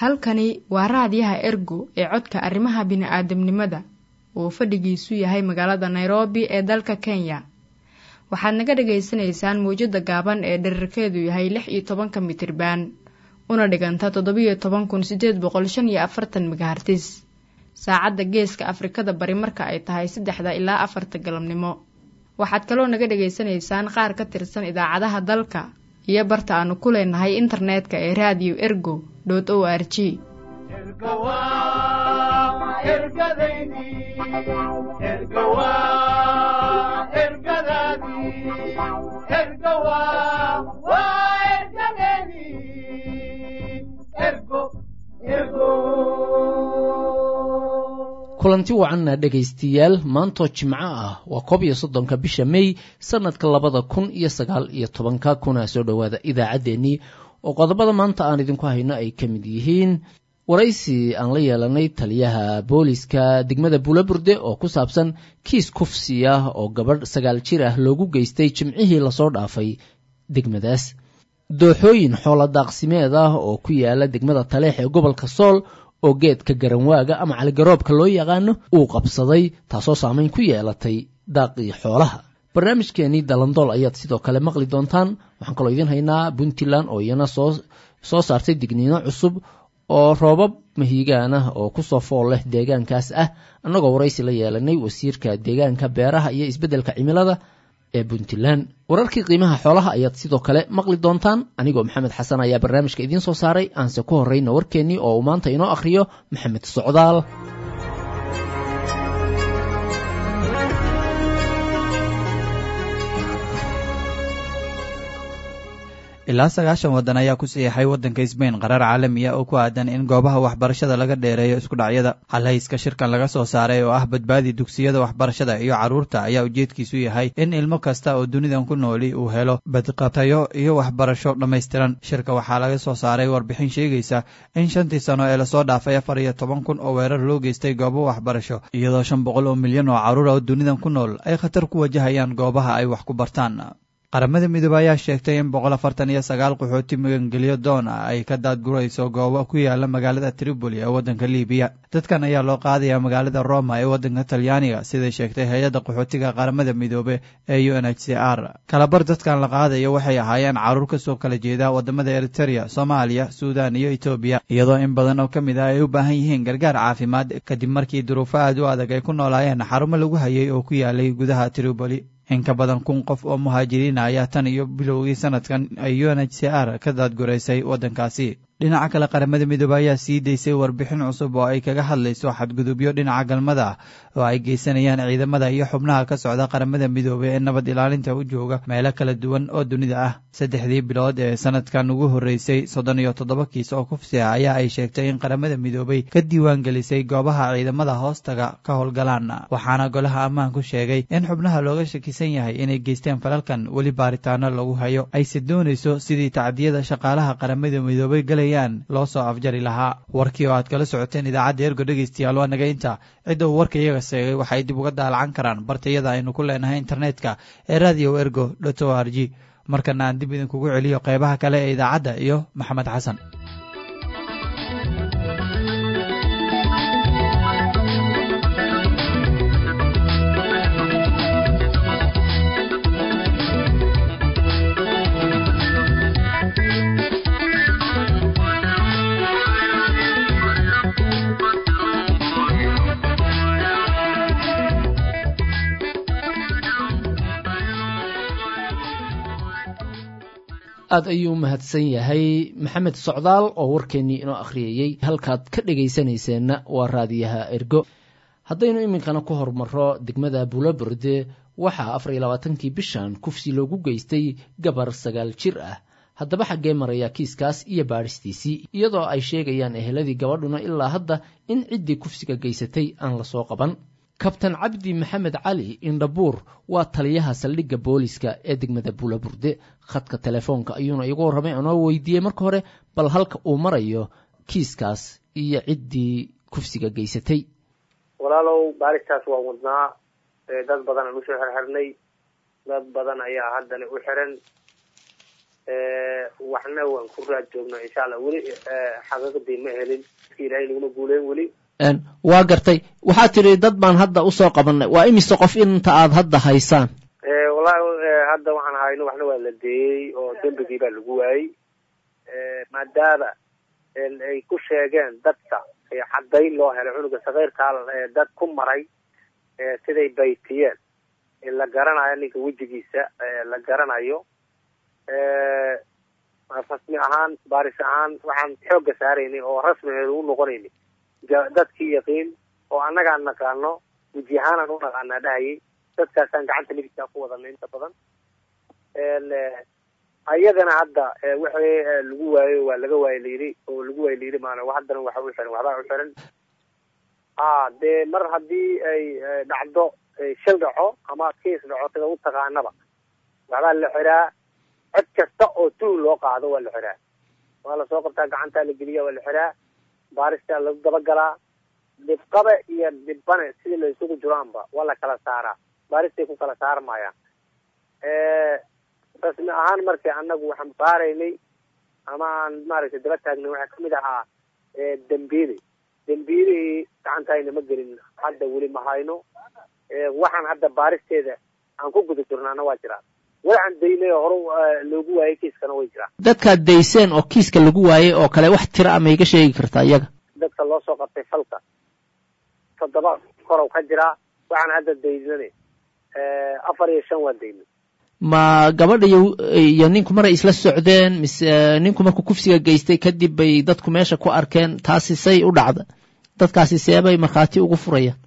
halkani waa raadiyaha ergo ee codka arrimaha bini'aadamnimada uu fadhigiisu yahay magaalada nairobi ee dalka kenya waxaad naga dhagaysanaysaan mawjadda gaaban ee dherarkeedu yahay lix iyo tobanka mitriban una dhiganta toddobiyo toban kun sideed boqol shan iyo afartan megahartis saacadda geeska afrikada bari marka ay tahay saddexda ilaa afarta galabnimo waxaad kaloo naga dhagaysanaysaan qaar ka tirsan idaacadaha dalka iyo barta aanu ku leenahay internetka ee radio ergo o r g kulanti wacanna dhegaystayaal maantoo jimco ah waa koob iyo soddonka bisha mey sanadka labada kun iyo sagaal iyo tobanka kuna soo dhowaada idaacaddeenii oo qodobada maanta aan idinku hayno ay ka mid yihiin waraysi aan la yeelanay taliyaha booliska degmada buulaburde oo ku saabsan kiis kufsi ah oo gabadh sagaal jir ah loogu geystay jimcihii lasoo dhaafay degmadaas dooxooyin xoola daaqsimeed ah oo ku yaala degmada taleex ee gobolka sool oo geedka garanwaaga ama caligaroobka loo yaqaano uu qabsaday taasoo saamayn ku yeelatay daaqii xoolaha barnaamijkeenii dalandool ayaad sidoo kale maqli doontaan waxaan kaloo idiin haynaa puntland oo iyana soo soo saartay digniino cusub oo roobab mahiigaan ah oo kusoo fool leh deegaankaas ah annagoo waraysi la yeelanay wasiirka deegaanka beeraha iyo isbeddelka cimilada ee puntland wararkii qiimaha xoolaha ayaad sidoo kale maqli doontaan anigoo maxamed xasan ayaa barnaamijka idiin soo saaray aanse ku horrayna warkeennii oo uu maanta inoo akhriyo maxamed socdaal ilaa sagaashan waddan ayaa ku siixay waddanka sbain qaraar caalami ah oo ku aadan in goobaha waxbarashada laga dheereeyo isku dhacyada halhayska shirkan laga soo saaray oo ah badbaadi dugsiyada waxbarashada iyo carruurta ayaa ujeedkiisu yahay in ilmo kasta oo dunidan ku nooli uu helo badqabtayo iyo waxbarasho dhammaystiran shirka waxaa laga soo saaray warbixin sheegaysa in shantii sano ee lasoo dhaafay afar iyo toban kun oo weerar loo geystay goobo waxbarasho iyadoo shan boqol oo milyan oo carruur oo dunidan ku nool ay khatar ku wajahayaan goobaha ay wax ku bartaan qaramada midoobe ayaa sheegtay in boqol afartan iyo sagaal qaxooti magangelyo doon ah ay ka daadgurayso goobo ku yaala magaalada tripoli ee waddanka libiya dadkan ayaa loo qaadayaa magaalada roma ee waddanka talyaaniga siday sheegtay hay-adda qaxootiga qaramada midoobe ee u n h c r kalabar dadkan la qaadayo waxay ahaayeen carruur kasoo kala jeeda wadamada eritereya soomaaliya suudan iyo etoobiya iyadoo in badan oo ka mid ah ay u baahan yihiin gargaar caafimaad kadib markii duruufo aad u adag ay ku noolaayeen xarumo lagu hayay oo ku yaalay gudaha tripoli in ka badan kun qof oo muhaajiriina ayaa tan iyo bilowgii sanadkan ay u n h c r ka daadguraysay waddankaasi dhinaca kale qaramada midoobe ayaa sii daysay warbixin cusub oo ay kaga hadlayso xadgudubyo dhinaca galmada ah oo ay geysanayaan ciidamada iyo xubnaha ka socda qaramada midoobe ee nabad ilaalinta u jooga meelo kala duwan oo dunida ah saddexdii bilood ee sanadkan ugu horreysay soddon iyo toddoba kiis oo kufsi ah ayaa ay sheegtay in qaramada midoobey ka diiwaan gelisay goobaha ciidamada hoostaga ka howlgalaan waxaana golaha ammaanku sheegay in xubnaha looga shakisan yahay inay geysteen falalkan weli baaritaano lagu hayo ayse doonayso sidii tacdiyada shaqaalaha qaramada midoobey galay loo soo afjari lahaa warkii oo aad kala socoteen idaacadda ergo dhegaystayaal waa naga inta cidda uu warka iyaga seegay waxay dib uga daalacan karaan bartayada aynu ku leenahay internetka ee radio ergo dot o r g markana aan dib idinkugu celiyo qeybaha kale ee idaacadda iyo maxamed xasan aad ayuu mahadsan yahay maxamed socdaal oo warkeennii inoo akhriyayey halkaad ka dhegaysanayseena waa raadiyaha ergo haddaynu iminkana ku hormarro degmada buulaburde waxaa afar iyo labaatankii bishan kufsi loogu geystay gabar sagaal jir ah haddaba xaggee maraya kiiskaas iyo baadhistiisii iyadoo ay sheegayaan eheladii gabadhuna ilaa hadda in ciddii kufsiga geysatay aan lasoo qaban kabtan cabdi maxamed cali indhabuur waa taliyaha saldhigga booliska ee degmada buulaburde khadka telefoonka ayuuna igu warramay anoo weydiiyey marka hore bal halka uu marayo kiiskaas iyo ciddii kufsiga geysatay walaalow baaristaas waan wadnaa dad badan aan usoo xirxirnay dad badan ayaa haddana u xiran waxna waan ku raad joognaa insha allah weli xaqiiqdii ma helin ilaahay naguma guuleyn weli waa gartay waxaad tidhi dad baan hadda usoo qabanay waa imise qof inta aad hadda haysaan wallahi hadda waxaan hayno waxna waa la deeyey oo dembigii baa lagu waayey maadaama ay ku sheegeen dadka caddayn loo helay cunuga sakeyrkaa dad ku maray siday baytiyeen la garanayo ninka wejigiisa la garanayo rasmi ahaan baaris ahaan waxaan xoogga saaraynay oo rasmigeedu u noqonaynay dadkii yaqiin oo annagaan naqaano weji ahaanaan u naqaanaa dhahayay dadkaasaan gacanta midigtaa ku wadanay inta badan ayagana hadda wixii lagu waayo waa laga waayo layidhi oo lagu waayo layidhi maana haddana waxa u xiran waxbaa u xiran a dee mar haddii ay dhacdo shil dhaco ama kiis dhaco sida u taqaanaba waxbaa la xiraa cod kasta oo tuul loo qaado waa la xiraa waa lasoo qabtaa gacantaa la geliya waa la xiraa baaristaa lagu dabagalaa dhibqabe iyo dhibbane sidii la isugu jiraanba waa la kala saaraa baaristay ku kala saarmayaan rasmi ahaan markii annagu waxaan baaraynay ama aan maaragtay daba taagnay waxaa kamid ahaa dembiili dembiilihii gacantayna ma gelin hadda weli ma hayno waxaan hadda baaristeeda aan ku guda jirnaana waa jiraa waxaan daynay oo hore loogu waayay kiiskana way jiraan dadkaad dayseen oo kiiska lagu waayey oo kale wax tira a maiga sheegi kartaa iyaga dadka loo soo qabtay falka toddoba korow ka jiraa waxaan hadda daynane afar iyo shan waa daynay ma gabadha iyo iyo ninku maray isla socdeen mise ninku markuu kufsiga geystay kadib bay dadku meesha ku arkeen taasi say u dhacda dadkaasi seebay markhaati ugu furayaan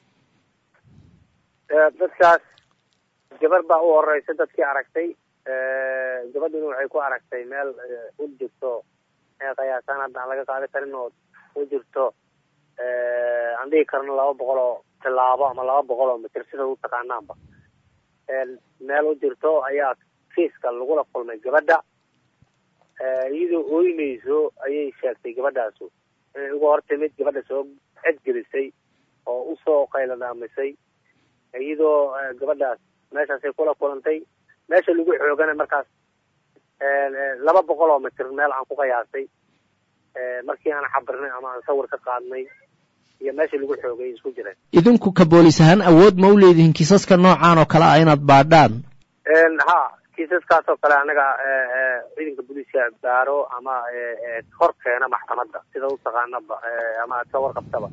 dadkaas gabar baa u horeysa dadkii aragtay gabadhina waxay ku aragtay meel u jirto qiyaasaan hadda aan laga qaadi karin oo u jirto aan dhigi karno laba boqol oo tilaabo ama laba boqol oo mitir sida u taqaanaanba meel u jirto ayaa kiiska lagula kulmay gabadha iyadoo ooynayso ayay sheegtay gabadhaasu inay uga hor timid gabadha soo cedgelisay oo usoo qayladhaamisay iyadoo gabadhaas meeshaasay kula kulantay meesha lagu xoogana markaas laba boqol oo mitir meel aan ku qiyaasay markii aan xabirnay ama aan sawir ka qaadnay iyo meesha lagu xoogay isku jireen idinku ka boolis ahaan awood ma u leedihiin kiisaska noocaan oo kale ah inaad baadhaan ha kiisaskaas oo kale anaga ciidanka booliiska baaro ama hor keena maxkamadda sida u taqaanaba ama aad ka warqabtaba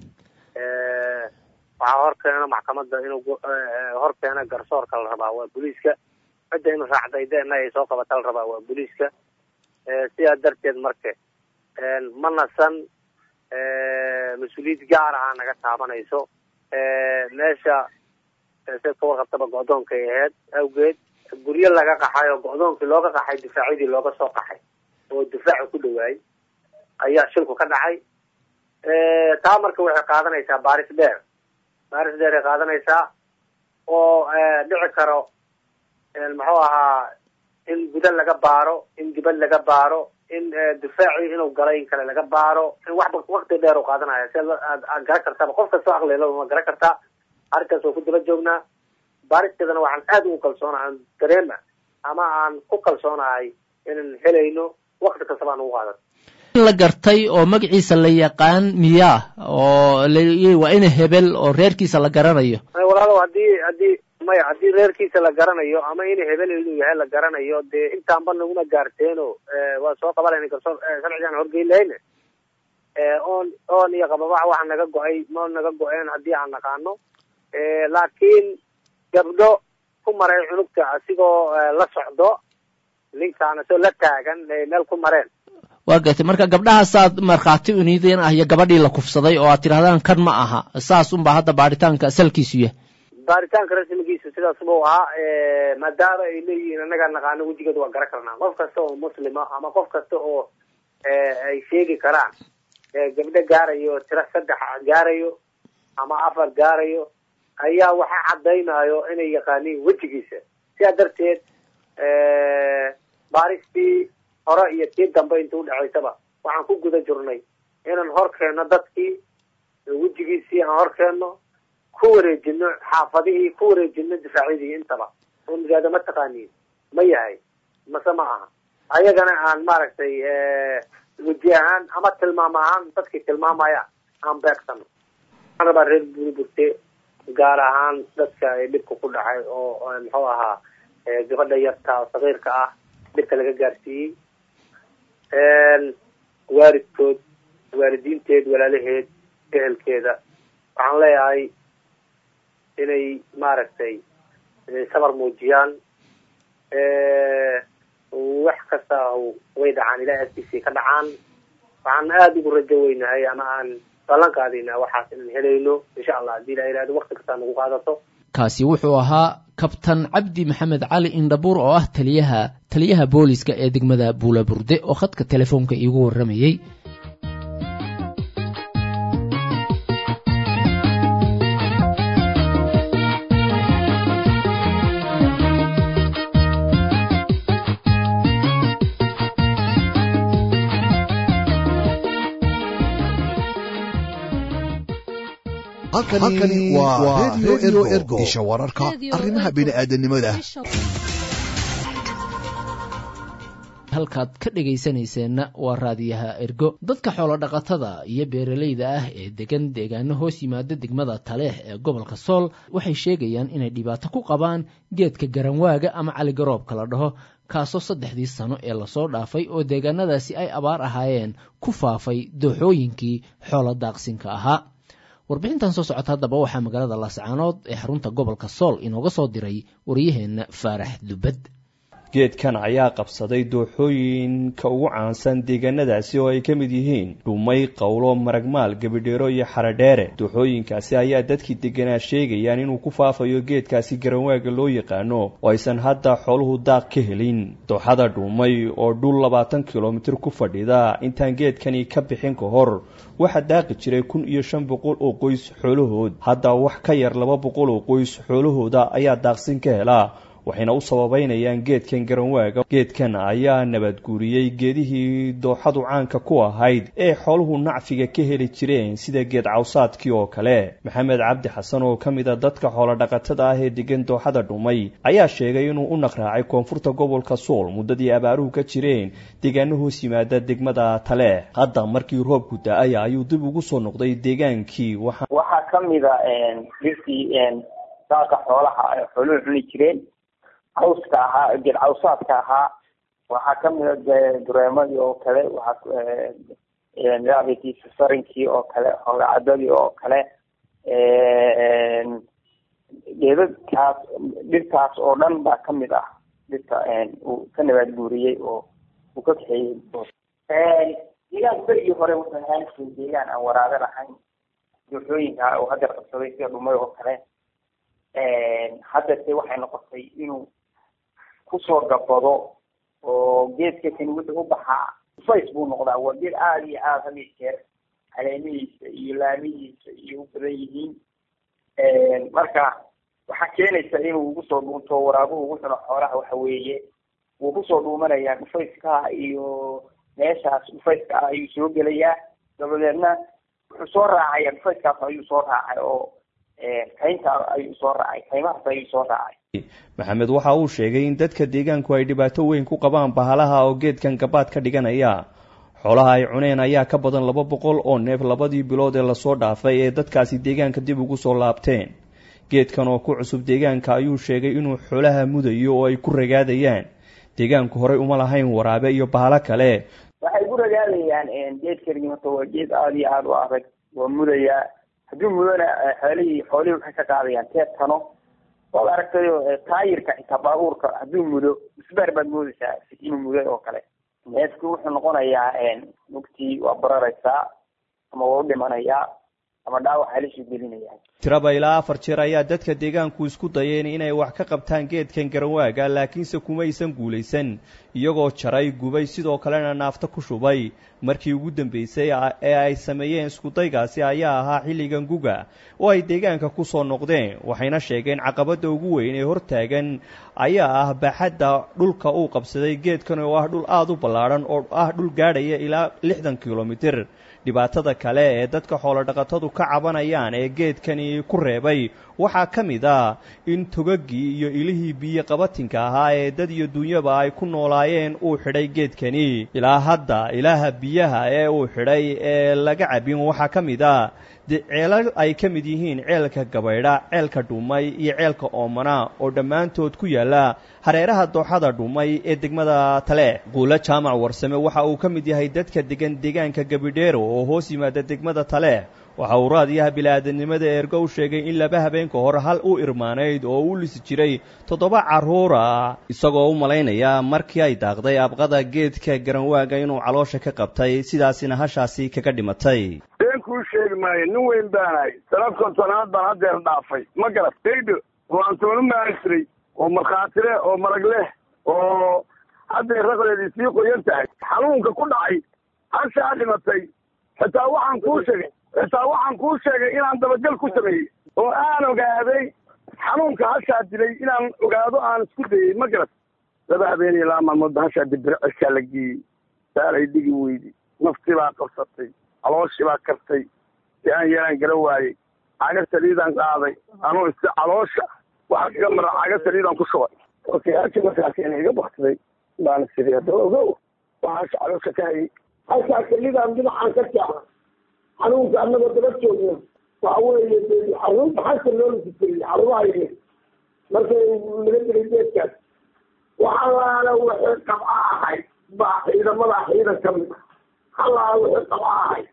waxaa hor keena maxkamadda inuu hor keena garsoorka la rabaa waa booliiska cidda in raacdaydeena ay soo qabata la rabaa waa booliiska sidaa darteed marke ma nasan mas-uuliyad gaar aha naga taabanayso meesha se ka warqabtaba go-doonkay ahayd awgeed guryo laga qaxay oo go-doonkii looga qaxay difaacyadii looga soo qaxay oo difaaca ku dhawaayay ayaa shilku ka dhacay taa marka waxay qaadanaysaa baaris dheer baaris dheer ay qaadanaysaa oo dhici karo muxuu ahaa in guda laga baaro in dibad laga baaro in difaacii inuu galay in kale laga baaro in wax wakti dheer u qaadanaya si aad garan kartaba qof kastoo aqlila ma garan kartaa arrinkaas waa ku daba joognaa baaristeedana waxaan aad ugu kalsoonahay aan dareema ama aan ku kalsoonahay inaan helayno wakti kastaba aan ugu qaadan la gartay oo magaciisa la yaqaan miyaa oo waa ina hebel oo reerkiisa la garanayo walaalow haddii haddii maya haddii reerkiisa la garanayo ama in hebel inuu yahay la garanayo dee intaanba naguma gaarteeno waa soo qabanayna garsoor sharcigaan horgeyn lahayne oon oon iyo qababax waxa naga go-ay ma naga go-een haddii aan naqaano laakiin gabdho ku maray cunugta asigoo la socdo ninkaan asoo la taagan meel ku mareen waa gartay marka gabdhahaasaad markhaati uniideen ah iyo gabadhii la kufsaday oo aad tidhahdaan kan ma aha saas unbaa hadda baaritaanka salkiisu yahay baaritaanka rasmigiisa sidaas buu ahaa maadaama ay leeyihiin annagaa naqaano wejigeeda waa garan karnaa qof kasta oo muslima ama qof kasta oo ay sheegi karaan gabdho gaarayo tiro saddex gaarayo ama afar gaarayo ayaa waxa caddaynayo inay yaqaaniin wejigiisa sidaa darteed baaristii hore iyo tii dambe inta udhexaysaba waxaan ku guda jirnay inaan hor keenno dadkii wejigiisii aan hor keenno ku wareejino xaafadihii ku wareejino difaacyadii intaba oo nigaada ma taqaaniin ma yahay mase ma aha ayagana aan maaragtay weji ahaan ama tilmaam ahaan dadkii tilmaamaya aan beegsano waxaan rabaa reer buurburte gaar ahaan dadka dhibka ku dhacay oo muxuu ahaa gabadha yarta sagiirka ah dhibka laga gaarsiiyey waalidkood waalidiinteed walaalaheed ehelkeeda waxaan leeyahay inay maaragtay sabar muujiyaan wax kasta way dhacaan ilahay agtiisii ka dhacaan waxaan aada ugu rajo weynahay ama aan ballan qaadayna waxaas inaan helayno insha allah haddii la yihahdo wakti kastaa nagu qaadato kaasi wuxuu ahaa kabtan cabdi maxamed cali indhabuur oo ah taliyaha taliyaha booliska ee degmada buulaburde oo khadka telefoonka iigu warramayey halkani waa redio ergo isha wararka arrimaha bini'aadanimada halkaad ka dhegaysanayseena waa raadiyaha ergo dadka xoolodhaqatada iyo beeralayda ah ee degan deegaano hoos yimaada degmada taleex ee gobolka sool waxay sheegayaan inay dhibaato ku qabaan geedka garanwaaga ama caligaroobka la dhaho kaasoo saddexdii sano ee lasoo dhaafay oo deegaanadaasi ay abaar ahaayeen ku faafay dooxooyinkii xoolo daaqsinka ahaa warbixintan soo socota haddaba waxaa magaalada laascaanood ee xarunta gobolka sool inooga soo diray waryaheenna faarax dubad geedkan ayaa qabsaday dooxooyinka ugu caansan deegaanadaasi oo ay ka mid yihiin dhumay qowlo maragmaal gebidheero iyo xaradheere dooxooyinkaasi ayaa dadkii deganaa sheegayaan inuu ku faafayo geedkaasi garanwaaga loo yaqaano oo aysan hadda xooluhu daaq ka helin dooxada dhumay oo dhul labaatan kilomitir ku fadhida intaan geedkani ka bixin ka hor waxaa daaqi jiray kun iyo shan boqol oo qoys xoolahood hadda wax ka yar laba boqol oo qoys xoolahooda ayaa daaqsin ka helaa waxayna u sababeynayaan geedkan garanwaaga geedkan ayaa nabadguuriyey geedihii dooxadu caanka ku ahayd ee xooluhu nacfiga ka heli jireen sida geed cawsaadkii oo kale maxamed cabdi xasan oo ka mid a dadka xoolodhaqatada ah ee degan dooxada dhumay ayaa sheegay inuu u naqraacay koonfurta gobolka sool muddadii abaaruhu ka jireen deegaano hoos yimaada degmada taleex hadda markii roobku da-ay ayuu dib ugu soo noqday deegaankii waxaa ka mida dhirtii daaqa xoolaha ay xooluhu cuni jireen cawska ahaa geed cawsaadka ahaa waxaa kamida dureemadii oo kale waxaa sarinkii oo kale hogacadadii oo kale geedadkaas dhirtaas oo dhan baa kamid ah dhirta uu ka nabaad guuriyey oo uu ka kaxeeyey deegaan berigii hore wuxuu ahaan jiray deegaan aan waraabe lahayn dooxooyinka uu hadda qabsaday sida dhumay oo kale hadda se waxay noqotay inuu kusoo gabado oo geedka kani wuxuu u baxaa fays buu noqdaa waa geed aada iyo aada had iyo jeer caleemihiisa iyo laamihiisa iyo u badan yihiin marka waxaa keenaysa inuu ugu soo dhuunto waraabuhu ugu cuno xoolaha waxa weeye wuu kusoo dhuumanayaa dhufayska iyo meeshaas dhufayska ah ayuu soo gelayaa dabadeedna wuxuu soo raacaya dhufayskaas ayuu soo raacay oo kaynta ayuu soo raacay kaymahaas ayuu soo raacay maxamed waxa uu sheegay in dadka deegaanku ay dhibaato weyn ku qabaan bahalaha oo geedkan gabaad ka dhiganaya xoolaha ay cuneen ayaa ka badan laba boqol oo neef labadii bilood ee lasoo dhaafay ee dadkaasi deegaanka dib ugu soo laabteen geedkan oo ku cusub deegaanka ayuu sheegay inuu xoolaha mudayo oo ay ku ragaadayaan deegaanku horey uma lahayn waraabe iyo bahalo kale waxay ku ragaadayaan geedkani horta waa geed aada iyo aada u adag waa mudayaa hadduu mudona xoolihii xoolihii waxay ka qaadayaan teebtano waad aragtayo taayirka xitaa baabuurka hadduu mudo isbaar baad moodaysaa inuu muday oo kale neefku wuxuu noqonayaa mugtii waa bararaysaa ama waa u dhimanayaa ama dhaawac halisuu gelinaya tiraba ilaa afar jeer ayaa dadka deegaanku isku dayeen inay wax ka qabtaan geedkan garanwaaga laakiinse kumaysan guulaysan iyagoo jaray gubay sidoo kalena naafta ku shubay markii ugu dambeysay ee ay sameeyeen iskudaygaasi ayaa ahaa xilligan guga oo ay deegaanka ku soo noqdeen waxayna sheegeen caqabadda ugu weyn ee hortaagan ayaa ah baaxadda dhulka uu qabsaday geedkan oo ah dhul aada u ballaadhan oo ah dhul gaadhaya ilaa lixdan kilomitir dhibaatada kale ee dadka xoolodhaqatadu ka cabanayaan ee geedkani ku reebay waxaa ka mid a in togaggii iyo ilihii biyo qabatinka ahaa ee dad iyo dunyaba ay ku noolaayeen uu xidhay geedkani ilaa hadda ilaaha biyaha ee uu xidhay ee laga cabin waxaa ka mid a de ceelal ay ka mid yihiin ceelka gabaydha ceelka dhumay iyo ceelka oomana oo dhammaantood ku yaalla hareeraha dooxada dhumay ee degmada tale quulo jaamac warsame waxa uu ka mid yahay dadka degan deegaanka gabidheero oo hoos yimaada degmada tale waxa uu raadiyaha bilaadanimada eergo u sheegay in laba habeenka hore hal u irmaanayd oo u lisi jiray toddoba carruura isagoo u malaynaya markii ay daaqday abqada geedka garanwaaga inuu caloosha ka qabtay sidaasina hashaasi kaga dhimatay been kuu sheegi maayo nin weyn baanahay sana kontonaad baan haddeer dhaafay ma garat daydho oo aan toonu maasray oo markhaati leh oo marag leh oo haddeer raqdeedii sii qoyan tahay xanuunka ku dhacay hashaa dhimatay xitaa waxaan kuu sheegay xitaa waxaan kuu sheegay inaan dabagel ku sameeyey oo aan ogaaday xanuunka hashaa dilay inaan ogaado aan isku dayey ma garat laba habeen iyo laba maalmoodba hashaa dibire cishaa la geeyey saalay dhigi weydi naftii baa qabsatay calooshii baa kartay si aan yeelaan gara waayey caga saliidaan qaaday anuu is caloosha waxa kaga mara caga saliidaan ku shubay okay halkii markaas ina iga baktiday baana sidii hadda ogow waxaasha caloosha ka hayay halkaa saliidaan dhinacaan ka jaaca xanuunka annagoo daba joogna waxa weeye xanuunta xasa loo lisitiriyey xarumaha yimid markay laga dilay geedkaas waxalaala wixii qabca ahayd baa ciidamada ciidan ka mid ah halaala wixii qabca ahayd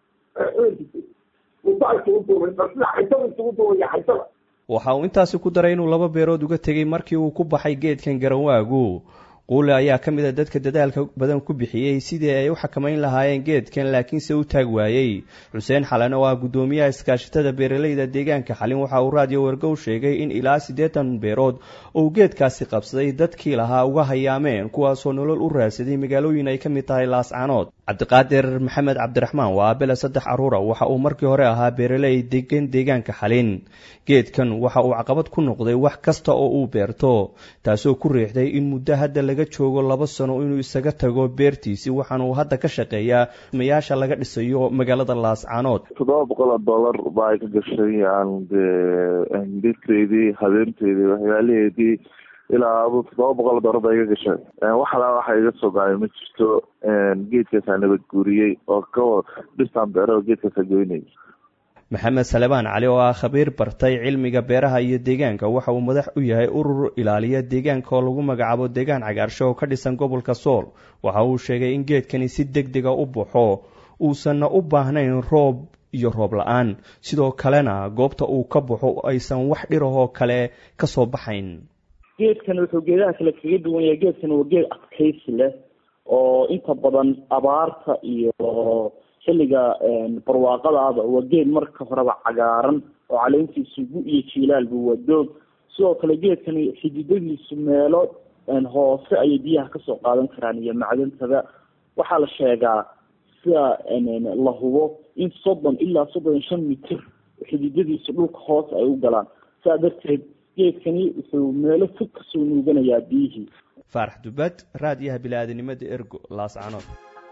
waxa uu intaasi ku daray inuu laba beerood uga tegey markii uu ku baxay geedkan garanwaagu quule ayaa ka mid a dadka dadaalka badan ku bixiyey sidii ay u xakamayn lahaayeen geedkan laakiinse u taag waayey xuseen xalane oo ah guddoomiyaha iskaashatada beeralayda deegaanka xalin waxa uu raadiyo wargow sheegay in ilaa siddeetan beerood uu geedkaasi qabsaday dadkii lahaa uga hayaameen kuwaasoo nolol u raadsaday magaalooyin ay ka mid tahay laascanood cabdiqaadir maxamed cabdiraxmaan waa abela saddex carruura waxa uu markii hore ahaa beeraley degan deegaanka xalin geedkan waxa uu caqabad ku noqday wax kasta oo uu beerto taasoo ku riixday in muddo hadda laga joogo laba sano inuu isaga tago beertiisi waxaana uu hadda ka shaqeeyaa mayaasha laga dhisayo magaalada laascanood toddoba boqol oo dollar baa ay ka gashay aan dhirteydii habeenteydii waxyaalaheedii ilaa adu toddoba boqol oo dollar baa iga gashay waxalaa waxa iga soo gacay ma jirto geedkaasaa nabad guuriyey oo ka dhistaan beero geedkaasaa goynay maxamed salebaan cali oo ah khabiir bartay cilmiga beeraha iyo deegaanka waxa uu madax u yahay urur ilaaliya deegaanka oo lagu magacaabo deegaan cagaarsho oo ka dhisan gobolka sool waxa uu sheegay in geedkani si deg dega u baxo uusanna u baahnayn roob iyo roob la-aan sidoo kalena goobta uu ka baxo aysan wax dhirahoo kale ka soo baxayn geedkan wuxuu geedaha kale kaga duwan yahay geedkan waa geed adkaysi leh oo inta badan abaarta iyo xilliga barwaaqadaaba waa geed marka horeba cagaaran oo caleentiisu gu iyo jiilaalba waa doog sidoo kale geedkani xididadiisu meelo hoose ayay biyaha kasoo qaadan karaan iyo macdantada waxaa la sheegaa sida la hubo in soddon ilaa soddon iyo shan mitir xididadiisu dhulka hoose ay u galaan saa darteed geedkani wuxuu meelo fog kasoo nuuganayaa biyihii faarax dubad raadiyaha bili-aadanimada ergo laascanood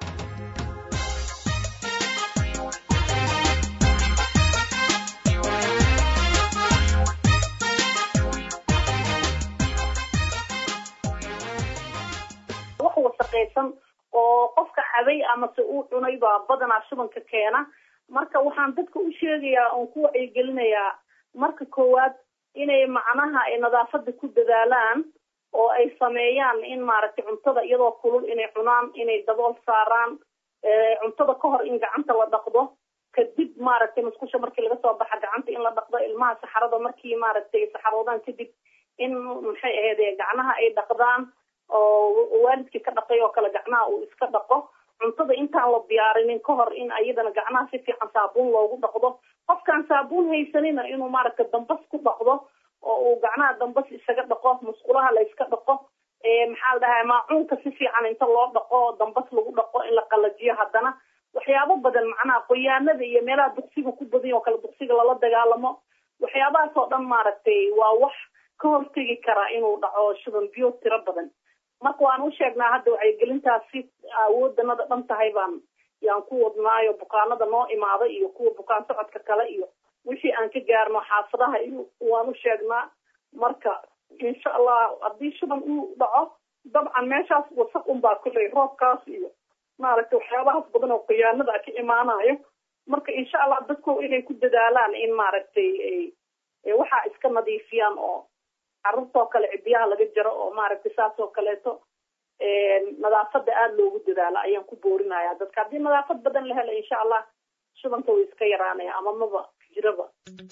wax wasaqaysan oo qofka cabay amase uu cunay baa badanaa shubanka keena marka waxaan dadka u sheegayaa oon ku wacyigelinayaa marka koowaad inay macnaha ay nadaafada ku dadaalaan oo ay sameeyaan in maaragtay cuntada iyadoo kulul inay cunaan inay dabool saaraan cuntada ka hor in gacanta la dhaqdo kadib maaragtay musqusha markii laga soo baxa gacanta in la dhaqdo ilmaha saxarada markii maaragtay saxaroodaan kadib in maxay ahayd gacnaha ay dhaqdaan oo waalidkii ka dhaqay oo kale gacnaha uu iska dhaqo cuntada intaan la diyaarinin ka hor in ayadana gacnaha si fiican saabuun loogu dhaqdo qofkaan saabuun haysanina inuu maaragtay dambas ku dhaqdo oo uu gacnaha dambas isaga dhaqo musqulaha la iska dhaqo maxaa la dhahaa maacuunka si fiican inta loo dhaqo dambas lagu dhaqo in la qalajiyo haddana waxyaabo badan macnaha qoyaanada iyo meelaha duqsiga ku badan oo kale duqsiga lala dagaalamo waxyaabahaas oo dhan maaragtay waa wax ka hortegi karaa inuu dhaco shuban biyo tiro badan marka waan u sheegnaa hadda wacyigelintaas si awoodanada dhan tahay baan yaan ku wadnaayo bukaanada noo imaada iyo kuwa bukaan socodka kale iyo wixii aan ka gaarno xaafadaha iyo waan u sheegnaa marka insha allah haddii shuban uu dhaco dabcan meeshaas wasaq unbaa kulley roobkaas iyo maaragtay waxyaabahaas badan oo khiyaanada ka imaanayo marka insha allah dadku inay ku dadaalaan in maaragtay waxaa iska nadiifiyaan oo carruurtoo kale cidiyaha laga jaro oo maaragtay saas oo kaleeto nadaafada aada loogu dadaalo ayaan ku boorinaya dadka haddii nadaafad badan la helo insha allah shubanka way iska yaraanaya ama maba jiraba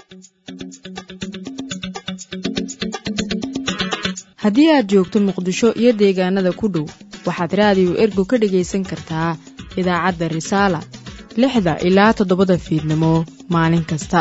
haddii aad joogto muqdisho iyo deegaanada ku dhow waxaad raadiyo ergo ka dhegaysan kartaa idaacadda risaala lixda ilaa toddobada fiidnimo maalin kasta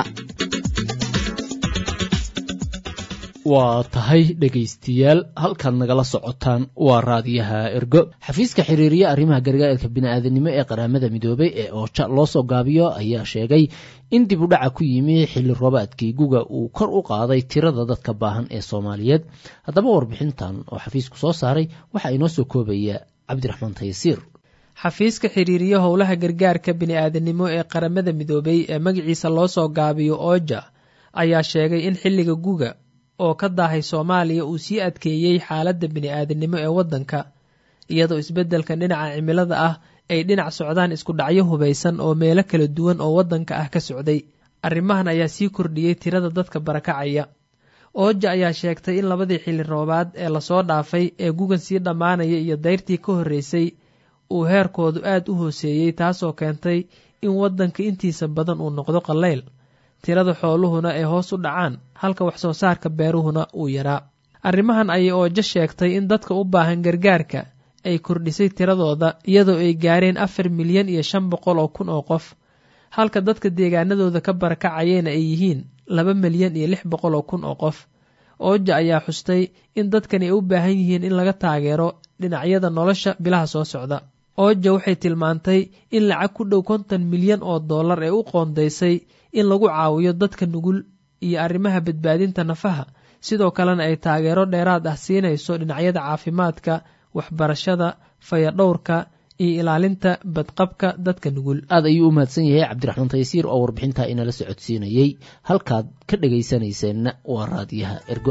waa tahay dhegaystayaal halkaad nagala socotaan waa raadiyaha ergo xafiiska xiriiriya arrimaha gargaarka bini'aadanimo ee qaramada midoobay ee ooja loo soo gaabiyo ayaa sheegay in dib u dhaca ku yimi xilli roobaadkii guga uu kor u qaaday tirada dadka baahan ee soomaaliyeed haddaba warbixintan oo xafiisku soo saaray waxaa inoo soo koobaya cabdiraxmaan tayasiir xafiiska xiriiriya howlaha gargaarka bini'aadanimo ee qaramada midoobay ee magaciisa loo soo gaabiyo ooja ayaa sheegay in xilliga guga oo ka daahay soomaaliya uu sii adkeeyey xaaladda bini'aadanimo ee waddanka iyadoo isbeddelka dhinaca cimilada ah ay dhinac socdaan isku dhacyo hubaysan oo meelo kala duwan oo waddanka ah ka socday arrimahan ayaa sii kordhiyey tirada dadka barakacaya ooja ayaa sheegtay in labadii xilli roobaad ee lasoo dhaafay ee gugan sii dhammaanaya iyo dayrtii ka horreysay uu heerkoodu aad u hooseeyey taasoo keentay in waddanka intiisa badan uu noqdo qallayl tirada xooluhuna ay hoos u dhacaan halka wax soo saarka beeruhuna uu yaraa arrimahan ayay oojo sheegtay in dadka u baahan gargaarka ay kordhisay tiradooda iyadoo ay gaareen afar milyan iyo shan boqol oo kun oo qof halka dadka deegaanadooda ka barakacayena ay yihiin laba milyan iyo lix boqol oo kun oo qof ooja ayaa xustay in dadkani ay u baahan yihiin in laga taageero dhinacyada nolosha bilaha soo socda ooja waxay tilmaantay in lacag ku dhow konton milyan oo dollar ee u qoondaysay in lagu caawiyo dadka nugul iyo arrimaha badbaadinta nafaha sidoo kalena ay taageero dheeraad ah siinayso dhinacyada caafimaadka waxbarashada fayadhowrka iyo ilaalinta badqabka dadka nugul aad ayuu u mahadsan yahay cabdiraxmaan taysiir oo warbixintaa inala socodsiinayey halkaad ka dhegaysanayseena waa raadiyaha ergo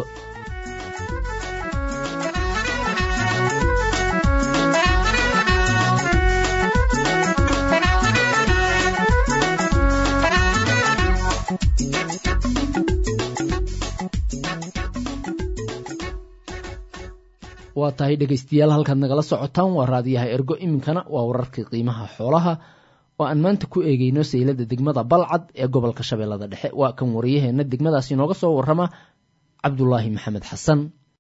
waa tahay dhegaystayaal halkaad nagala socotaan waa raadiyaha ergo iminkana waa wararkii qiimaha xoolaha oo aan maanta ku eegeyno saylada degmada balcad ee gobolka shabeellada dhexe waa kan wariyaheenna degmadaasi inooga soo warrama cabdulaahi maxamed xasan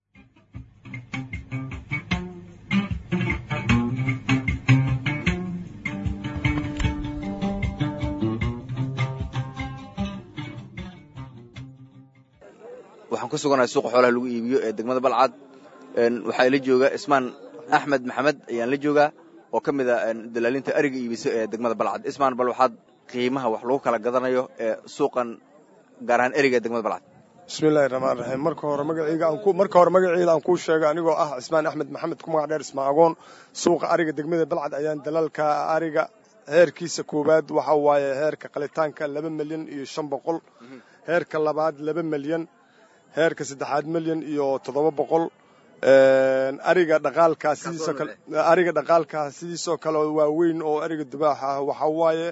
waxaan ku suganahay suuqa xoolaha lagu iibiyo ee degmada balcad waxaa ila jooga ismaan axmed maxamed ayaan la joogaa oo ka mid a dalaalinta ariga iibiso ee degmada balcad ismaan bal waxaad qiimaha wax lagu kala gadanayo ee suuqan gaar ahaan eriga ee degmada balcad bismillahi raxmaan raxiim marka hore magacayga marka hore magaceeda aan kuu sheego anigoo ah cismaan axmed maxamed ku magac dheer ismaa agoon suuqa ariga degmada balcad ayaan dalaalka ariga heerkiisa koowaad waxa waaye heerka qalitaanka laba milyan iyo shan boqol heerka labaad laba milyan heerka saddexaad milyan iyo toddoba boqol ariga dhaqaalkaa sidiisoo kale ariga dhaqaalkaa sidiisoo kale waaweyn oo ariga dubaaxa ah waxa waaye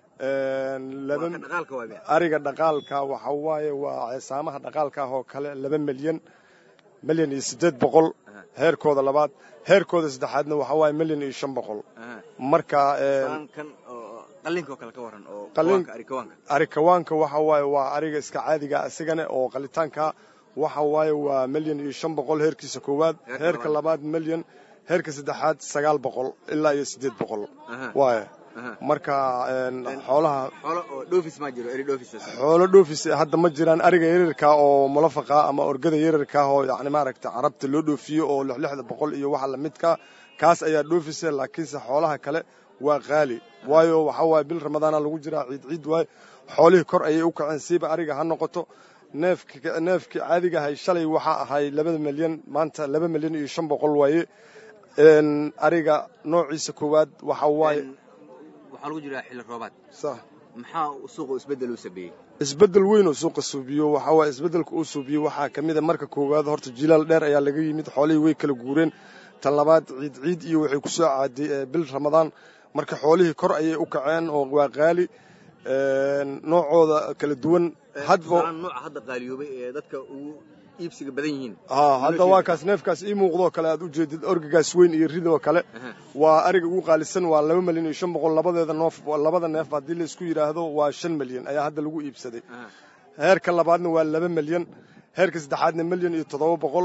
ariga dhaqaalka waxa waaye waa ceesaamaha dhaqaalka ah oo kale laba milyan milyan iyo siddeed boqol heerkooda labaad heerkooda saddexaadna waxa waaye milyan iyo shan boqol marka arikawaanka waxa waaye waa ariga iska caadiga isigana oo qalitaanka waxa waaye waa milyan iyo shan boqol heerkiisa koowaad heerka labaad milyan heerka saddexaad sagaal boqol ilaa iyo siddeed boqol waaye marka xoolaha xoolo dhoofis hadda ma jiraan ariga yaryarka oo mulafaqa ama orgada yaryarka oo yani maaragta carabta loo dhoofiyo oo lixlixda boqol iyo waxa lamidka kaas ayaa dhoofisa laakiinse xoolaha kale waa qaali waayo waxa waaye bil ramadaana lagu jiraa ciid ciid waaye xoolihii kor ayay u kaceen siiba ariga ha noqoto neefki neefkii caadiga ahay shalay waxaa ahay labada milyan maanta laba milyan iyo shan boqol waaye ariga noociisa koowaad waxa waaye waxaa lagu jiraa xilli roobaad sax maxaa suuqa isbeddel u sameeyey isbeddel weyn oo suuqa suubiyo waxaa waaye isbeddelka uu suubiyo waxaa ka mid a marka koowaad horta jilaal dheer ayaa laga yimid xoolihii way kala guureen tan labaad ciid ciid iyo waxay ku soo caaday bil ramadaan marka xoolihii kor ayay u kaceen oo waa qaali noocooda kala duwan hadba nooca hadda qaaliyoobay ee dadka ugu iibsiga badan yihiin haa hadda waa kaas neefkaas ii muuqdoo kale aad u jeedid orgigaas weyn iyo ridoo kale waa ariga ugu qaalisan waa laba milyan iyo shan boqol labadeeda noof labada neef haddii laisku yidhaahdo waa shan milyan ayaa hadda lagu iibsaday heerka labaadna waa laba milyan heerka saddexaadna milyan iyo toddoba boqol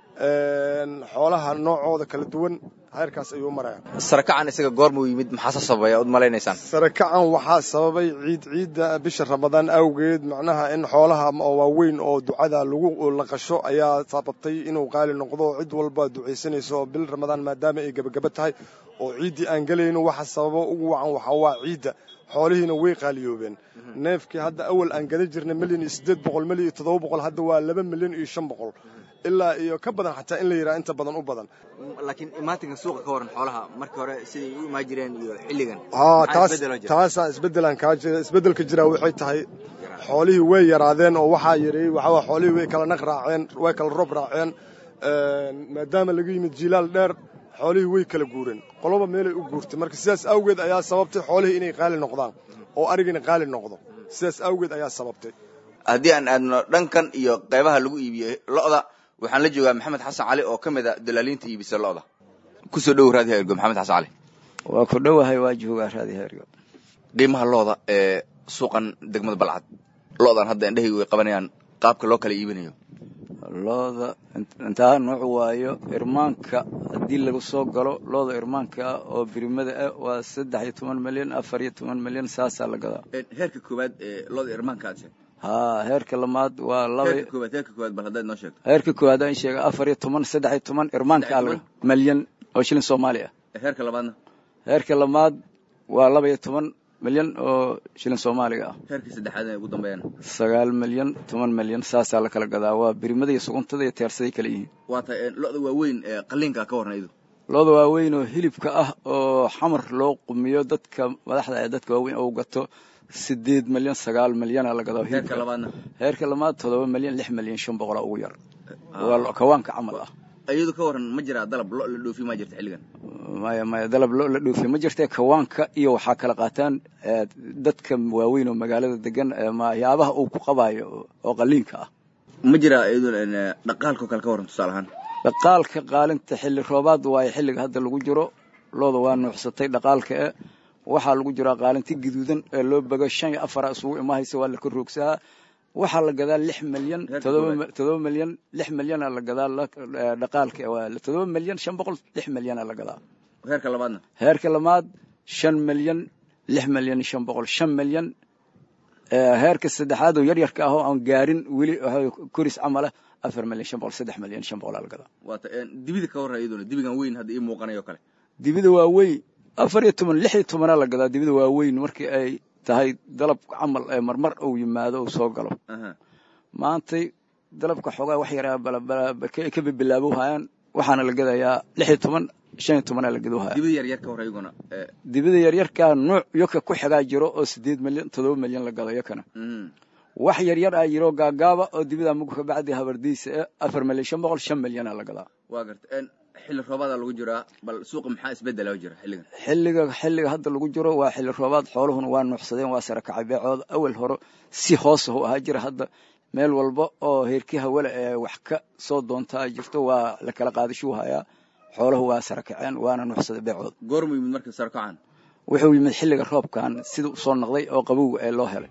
xoolaha noocooda kala duwan heerkaas ayuu maraya sarakacan isaga goormuu yimid maxaase sababay ad malaynaysaan sarakacan waxaa sababay ciid ciidda bisha ramadaan awgeed macnaha in xoolaha waaweyn oo ducada lagu laqasho ayaa sababtay inuu qaali noqdo cid walba ducaysanayso oo bil ramadaan maadaama ay gebagaba tahay oo ciiddii aan gelayno waxa sababo ugu wacan waxaa waa ciidda xoolihiina way qaaliyoobeen neefkii hadda awal aan gada jirnay milyan iyo siddeed boqol milyan iyo toddoba boqol hadda waa laba milyan iyo shan boqol ilaa iyo ka badan xataa in la yidhaha inta badan u badan laakiin imaatinka suuqa ka waran xoolaha markii hore siday u imaan jireen iyo xilligan haa taas taasaa isbeddelaan kaa jira isbeddelka jiraa waxay tahay xoolihii way yaraadeen oo waxaa yareeyey waxaa xoolihii way kala naq raaceen way kala roob raaceen maadaama laga yimid jilaal dheer xoolihii way kala guureen qoloba meelay u guurtay marka sidaas awgeed ayaa sababtay xoolihii inay qaali noqdaan oo arigina qaali noqdo sidaas awgeed ayaa sababtay haddii aan aadno dhankan iyo qaybaha lagu iibiyo lo'da waxaan la joogaa maxamed xasan cali oo ka mid a dalaaliinta iibisa lo'da kusoo dhow raadiha ergo maxamed xasan cali waa ku dhowahay waa joogaa raadiha ergo qiimaha lo'da ee suuqan degmada balcad lo'dan hadda indhahaygu way qabanayaan qaabka loo kala iibinayo looda intaa nooc waayo irmaanka haddii lagu soo galo looda irmaanka ah oo birimada ah waa saddex iyo toban milyan afar iyo toban milyan saasaa la gadaa heerka koowaad ee looda irmaanka aad sheegtay haa heerka lamaad waa laba heerka koowaad heerka koowaad bal haddaad noo sheegto heerka koowaad aan sheega afar iyo toban saddex iyo toban irmaanka alga milyan oo shilin soomaali ah heerka labaadna heerka lamaad waa laba iyo toban milyan oo shilin soomaaliga ah heerkii saddexaad ay ugu dambeeyaan sagaal milyan toban milyan saasaa la kala gadaa waa birimada iyo suguntada iyo teersaday kala yihiin waa tahay lo'da waaweyn ee qalliinka ka warran idu looda waaweyn oo hilibka ah oo xamar loo qumiyo dadka madaxda ee dadka waaweyn ou gato sideed milyan sagaal milyana la gadaa heerka labaadna heerka labaad todoba milyan lix milyan shan boqola ugu yar waa kawaanka camal ah iyadu ka waran ma jiraa dalab lo la dhoofi ma jirta xilligan maya maya dalab lo la dhoofi ma jirta kawaanka iyo waxaa kala qaataan dadka waaweyn oo magaalada degan waxyaabaha uu ku qabaayo oo qaliinka ah ma jiraa iyadu dhaqaalka kale ka waran tusaale ahaan dhaqaalka qaalinta xilli roobaad waayo xilliga hadda lagu jiro looda waa nuuxsatay dhaqaalka e waxaa lagu jiraa qaalinti gaduudan ee loo bago shan iyo afara isugu imahaysa waa la ka roogsahaa waxaa la gadaa lix milyan todoba milyan lix milyana la gadaa dhaqaalka todoba milyan shan boqol lix milyana la gadaa heerka labaadna heerka labaad shan milyan lix milyan shan boqol shan milyan heerka saddexaad oo yaryarka ah oo aan gaarin weli koris camala afar milyan shan boqol saddex milyan shan boqolaa la gadaa waata dibida ka warran iyaduna dibigan weyn hadda ii muuqanayo kale dibida waa weyn afar iyo toban lix iyo tobanaa la gadaa dibida waa weyn markii ay tahay dalab camal ee marmar uu yimaado uu soo galo maantay dalabka xoogaa wax yaraa ka bibilaabo hayaan waxaana la gadayaa lix iyo toban shan iyo tobanaa la gado haya dibida yaryar ka hor iyaguna dibida yaryarkaa nuuc yoka ku xigaa jiro oo sideed milyan todoba milyan la gado yokana wax yaryar ah jiro gaagaaba oo dibida mug ka bacdi habardiisa ee afar milyan shan boqol shan milyana la gadaa waa garta xilli roobaada lagu jiraa bal suuqa maxaa isbedela jira xilligan xilliga xilliga hadda lagu jiro waa xilli roobaad xooluhuna waa nuuxsadeen waa sara kacay beecooda awal hore si hoose u ahaa jira hadda meel walba oo heerkii hawale ee wax ka soo doontaa jirto waa la kala qaadashuu hayaa xooluhu waa sara kaceen waana nuuxsaday beecooda goormuu yimid markii sara kacaan wuxuu yimid xilliga roobkan sida usoo noqday oo qabowga ee loo helay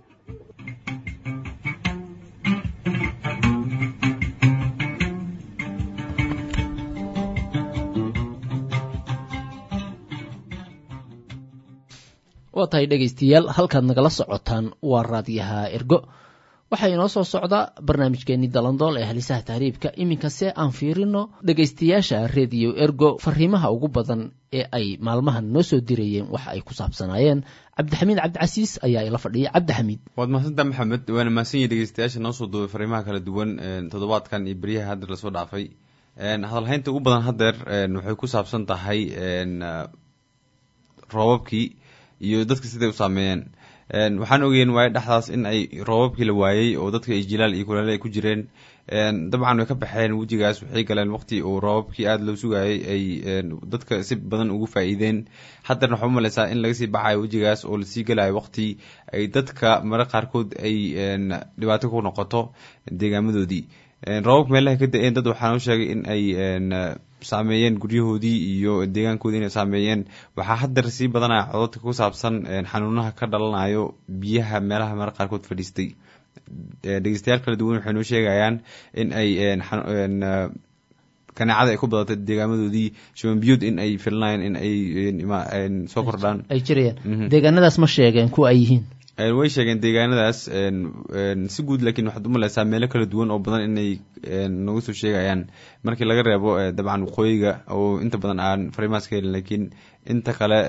waa tahay dhegaystayaal halkaad nagala socotaan waa raadyaha ergo waxaa inoo soo socda barnaamijkeenii dalandool ee halisaha tahriibka iminkase aan fiirino dhegaystayaasha rediyo ergo fariimaha ugu badan ee ay maalmahan noo soo dirayeen waxa ay ku saabsanaayeen cabdixamiid cabdicasiis ayaa ila fadhiya cabdixamiid waad mahadsantaa maxamed waana mahadsan yihi dhegeystayaasha noo soo duubay fariimaha kala duwan toddobaadkan iyo beryaha haddeer lasoo dhaafay hadalhaynta ugu badan haddeer waxay ku saabsan tahay roobabkii iyo dadka siday u saameeyeen waxaan ogeyn waaye dhexdaas in ay roobabkii la waayey oo dadka ay jilaal iyo kulaale ay ku jireen dabcan way ka baxeen wejigaas waxay galeen waqti uu roobabkii aada loo sugayay ay dadka si badan ugu faa-iideen haddana waxaa umaleysaa in laga sii baxayo wejigaas oo lasii gelayo waqti ay dadka mare qaarkood ay dhibaato ku noqoto deegaamadoodii roobabka meelaha ka da-een dad waxaa noo sheegay in ay saameeyeen guryahoodii iyo deegaankoodii inay saameeyeen waxaa haddar sii badanaya cododka ku saabsan xanuunaha ka dhalanayo biyaha meelaha mare qaarkood fadhiistay dhegeystayaal kala duwan waxay noo sheegayaan in ay kaneecada ay ku badatay deegaamadoodii shubanbiyuud in ay filinayaan in ay soo kordhaan ay jirayaan deegaanadaas ma sheegeen kuwa ay yihiin way sheegeen deegaanadaas si guud laakiin waxaad umaleysaa meelo kala duwan oo badan inay nagu soo sheegayaan markii laga reebo dabcan waqooyiga oo inta badan aan fariimaas ka helin laakiin inta kale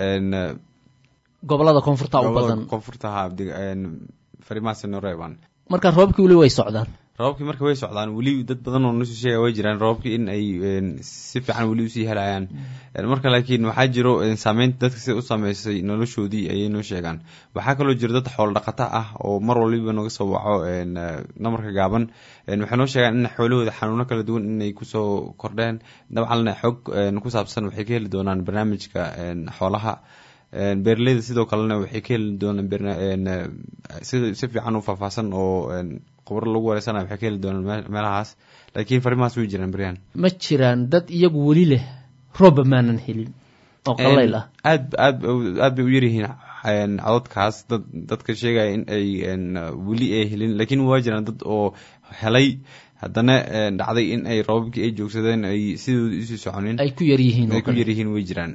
gobolada koonfurta u badan koonfurtaha fariimahaas noo reebaan marka roobabkii weli way socdaan roobabkii marka way socdaan weli dad badan oo nosoo sheegaya way jiraan roobabkii in ay si fiican weli usii helayaan marka laakiin waxaa jiro saameynta dadka sida u saameysay noloshoodii ayay noo sheegaan waxaa kaloo jiro dad xoolo dhaqata ah oo mar waliba naga soo waco namarka gaaban waxay noo sheegaan in xoolahooda xanuuno kala duwan inay kusoo kordheen dabcanna xog ku saabsan waxay ka heli doonaan barnaamijka xoolaha beeraleyda sidoo kalena waxay ka heli doonaan si fiican u faahfaahsan oo khubaro lagu wareysana waxay ka heli doonaan meelahaas laakiin farimahaas way jiraan beryahan ma jiraan dad iyagu weli leh roobba maanan helin oo qalayl ah aad aad aad bay u yaryihiin cododkaas dad dadka sheegaya in ay weli ay helin laakiin waa jiraan dad oo helay haddana dhacday in ay roobabkii ay joogsadeen ay sidooda usii soconin ay ku yaryihiin ay ku yaryihiin way jiraan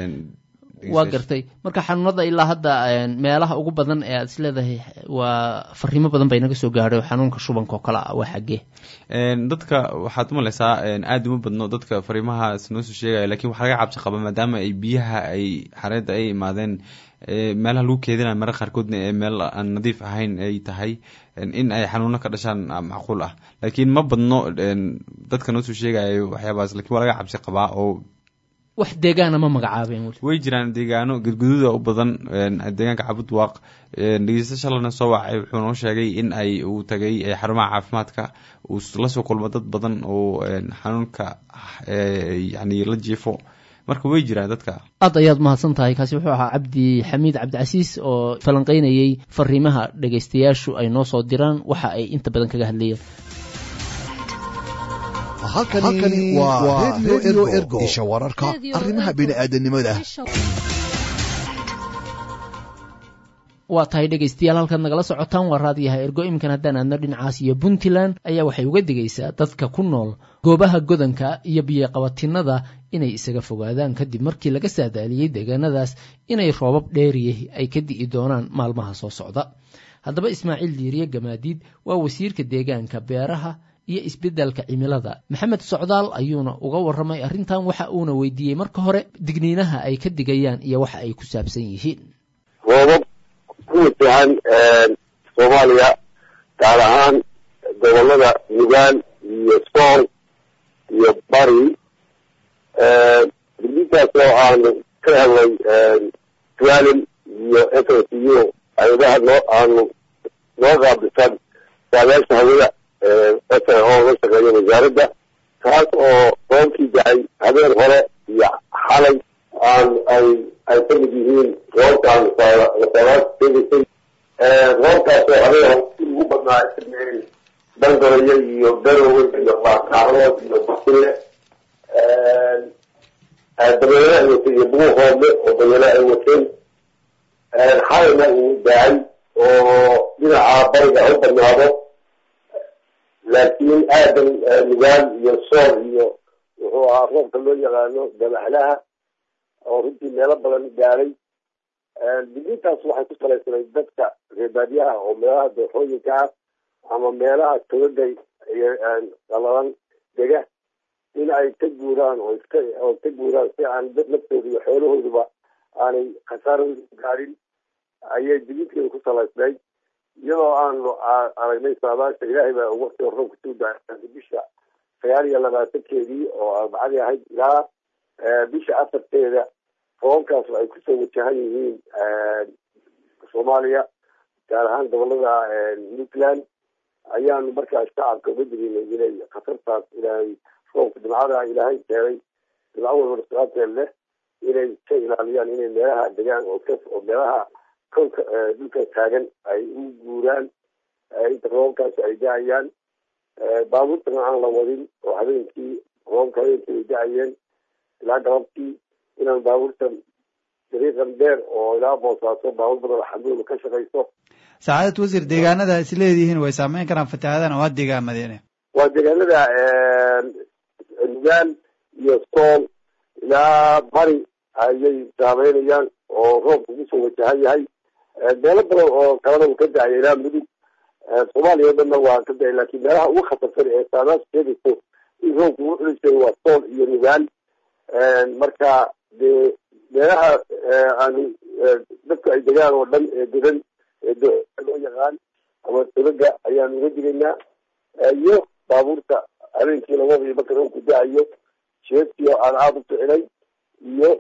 waa gartay marka xanuunada ilaa hadda meelaha ugu badan ee aad is leedahay waa fariimo badan bay naga soo gaadhay oo xanuunka shubanka oo kale ah waa xaggee dadka waxaad umaleysaa aada uma badno dadka fariimahaas noo soo sheegaya lakin waxaa laga cabsi qaba maadaama ay biyaha ay xareedda ay imaadeen meelaha lagu keedinayo mare qaarkoodna ee meel aan nadiif ahayn ay tahay in ay xanuuno ka dhashaan macquul ah laakiin ma badno dadka noo soo sheegayo waxyaabahaas lakin waa laga cabsi qabaa oo wax deegaana ma magacaabeen weli way jiraan deegaano gadgududa u badan deegaanka cabudwaaq dhegeysta shalana soo wacay wuxuu noo sheegay in ay uu tagay xarumaha caafimaadka uu lasoo kulmo dad badan oo xanuunka yani la jiifo marka way jiraan dadka aad ayaad mahadsan tahay kaasi wuxuu ahaa cabdi xamiid cabdicasiis oo falanqeynayey fariimaha dhegeystayaashu ay noo soo diraan waxa ay inta badan kaga hadlayeen halkani waa redio ergo isha wararka arrimaha bini'aadanimada waa tahay dhegaystayaal halkaad nagala socotaan waa raadiyaha ergo iminkan haddaan aadno dhinacaas iyo puntland ayaa waxay uga digaysaa dadka ku nool goobaha godanka iyo biyoqabatinada inay isaga fogaadaan kadib markii laga saadaaliyey deegaanadaas inay roobab dheeriyah ay ka di'i doonaan maalmaha soo socda haddaba ismaaciil diiriye gamaadiid waa wasiirka deegaanka beeraha iyo isbeddelka cimilada maxamed socdaal ayuuna uga warramay arrintan waxa uuna weydiiyey marka hore digniinaha ay ka digayaan iyo waxa ay ku saabsan yihiin roobab ku wajahan soomaaliya gaar ahaan gobolada nugaal iyo sool iyo bari digniintaas oo aanu ka helnay tualin iyo s o c u ayadaha noo aanu noo qaabisan saadaasha hawada oo la shaqeeya wasaaradda kaas oo roobkii dacay habeen hore iyo xalay aan ay ay ka mid yihiin roobkaan wasaaraad sheegaysay roobkaas oo habeen hore si ugu badnaa sameeyey bangaroyo iyo garowe iyo qaarqaarood iyo basile dabeele ay watay iyo bugu hoodle oo dabeele ay wateen xalayna uu dacay oo dhinaca bariga u badnaado laakiin aadan nugaal iyo sool iyo wuxuu ahaa roobka loo yaqaano dabaxlaha oo runtii meelo badan gaaray digniintaas waxay ku salaysanayd dadka reebaadyaha oo meelaha dooxooyinka ah ama meelaha togaga qalalan dega in ay ka guuraan oo iska oo ka guuraan si aan dad naftooda iyo xoolahooduba aanay khasaaro gaadhin ayay digniinteeda ku salaysnayd iyadoo aanu aragnay saadaasha ilaahay baa waqtiga roobka soo daay bisha sagaal iyo labaatankeedii oo arbacadii ahayd ilaa bisha afarteeda roobabkaas ay kusoo wajahan yihiin soomaaliya gaar ahaan gobolada puntland ayaanu markaa shacabka uga digaynay inay khatartaas ilaahay roobka dhimcada ilaahay keenay dhimco walba dhasqaateed leh inay ka ilaaliyaan inay meelaha degaan oo ka oo meelaha kolka dhulka taagan ay u guuraan inta roobabkaas ay da-ayaan baabuurtana aan la wadin oo habeenkii roobabka habeenkii ay da-ayeen ilaa galabtii inaan baabuurtan dariiqan dheer oo ilaa boosaaso baabuur badan xamuul ka shaqayso sacaadad wasiir deegaanada is leedihiin way saameyn karaan fatahaadana waa deegaamadeen waa deegaanada nugaal iyo sool ilaa bari ayay saameynayaan oo roobka kusoo wajahan yahay meelo badan oo kalena uu ka da-aya ilaa mudug soomaaliya o dhanna waa ka da-ay laakiin meelaha ugu khatarsan ee saadaas sheegayso in roobka ugu xulisay waa sool iyo nugaal marka dee meelaha aanu dadku ay degaan oo dhan ee degan ee loo yaqaan ama tobaga ayaanu uga digaynaa iyo baabuurta habeenkii labada marka roobku da-ayo jeeskiyo aan aada u ficilay iyo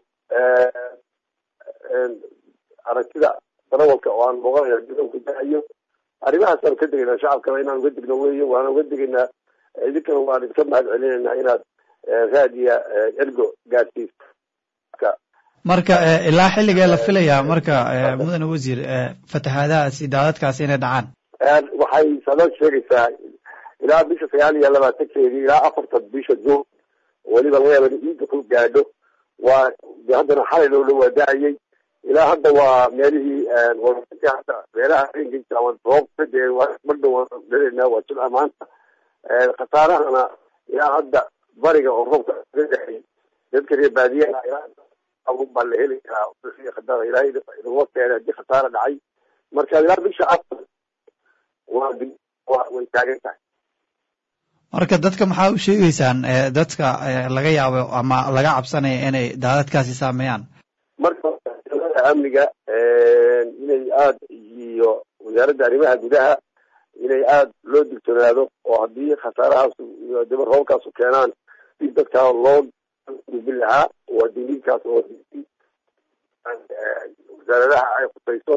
aragtida darawalka oo aan muuqanaya roobku da-ayo arrimahaasaan ka degaynaa shacabkana inaan uga digno weeye waana uga digaynaa idinkana waan idinka mahad celinaynaa inaad raadiya ergo gaadsiisa marka ilaa xilligee la filayaa marka mudane wasiir fatahaadahaasi daadadkaasi inay dhacaan waxay saadaad sheegaysaa ilaa bisha sagaal iyo labaatankeedii ilaa afartan bisha juun weliba laga yaaba in ciidda ku gaadho waa de haddana xalay loo dhawaa da-ayay ilaa hadda waa meelihii hadda meelaha habeenka ama roobka dee madhow dhereynaa waa jimca maanta khasaarahana ilaa hadda bariga oo roobka ga dhexay dadka reer baadiyaha ilaa baa la heli karaa khadara ilaahay inaguma keenay haddii khasaara dhacay marka ilaa bisha afar waa way taagan tahay marka dadka maxaa u sheegeysaan dadka laga yaabo ama laga cabsanaya inay daadadkaasi saameeyaan marka amniga inay aada iyo wasaaradda arrimaha gudaha inay aada loo digtoonaado oo haddii khasaarahaas daba roobkaasu keenaan si dadka loo gubin lahaa waa diniinkaas oo wasaaradaha ay khusayso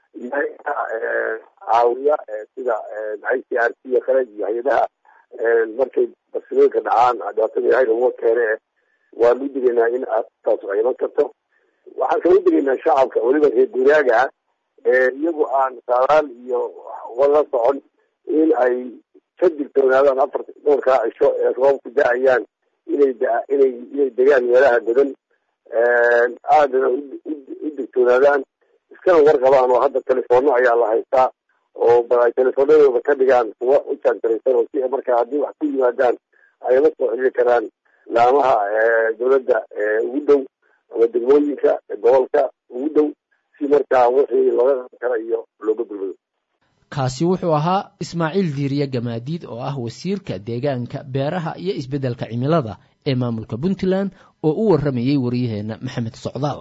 caawiya sida i c r c kale iyo hay-adaha markay barsilooyinka dhacaan dhibaatada ilahay laguma keene waanu digaynaa in taas ay iman karto waxaan kala digaynaa shacabka weliba reer guuraaga iyagu aan saaraal iyo la socon in ay ka digtoonaadaan afar dhowrkaa cisho ee roobku da-ayaan inay inay inay degaan meelaha godan aadana u digtoonaadaan iskana warqabaan oo hadda telefoonno ayaa la haystaa oo bal ay telefoonadooda ka dhigaan kuwa u jaanjaraysan oo si markaa haddii wax ku yimaadaan ay la soo xiriiri karaan laamaha dowladda ugu dhow ama degmooyinka gobolka ugu dhow si markaa wixii looga qaban kara iyo looga gulmado kaasi wuxuu ahaa ismaaciil diiriye gamaadiid oo ah wasiirka deegaanka beeraha iyo isbeddelka cimilada ee maamulka puntland oo u warramayey waryaheenna maxamed socdaal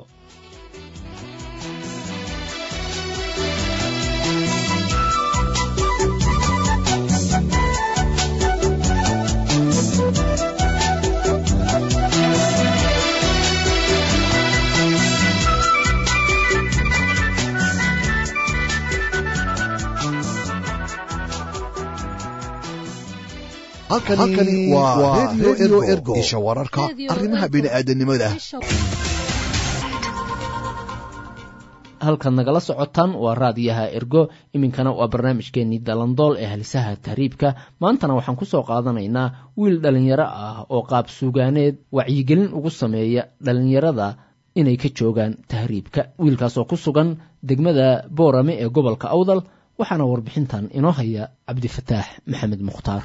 halkani waa redio ergo isha wararka arrimaha bini'aadanimada halkaad nagala socotaan waa raadiyaha ergo iminkana waa barnaamijkeenii dalandool ee halisaha tahriibka maantana waxaan ku soo qaadanaynaa wiil dhallinyaro ah oo qaab suugaaneed wacyigelin ugu sameeya dhallinyarada inay ka joogaan tahriibka wiilkaasoo ku sugan degmada boorame ee gobolka awdal waxaana warbixintan inoo haya cabdifataax maxamed mukhtaar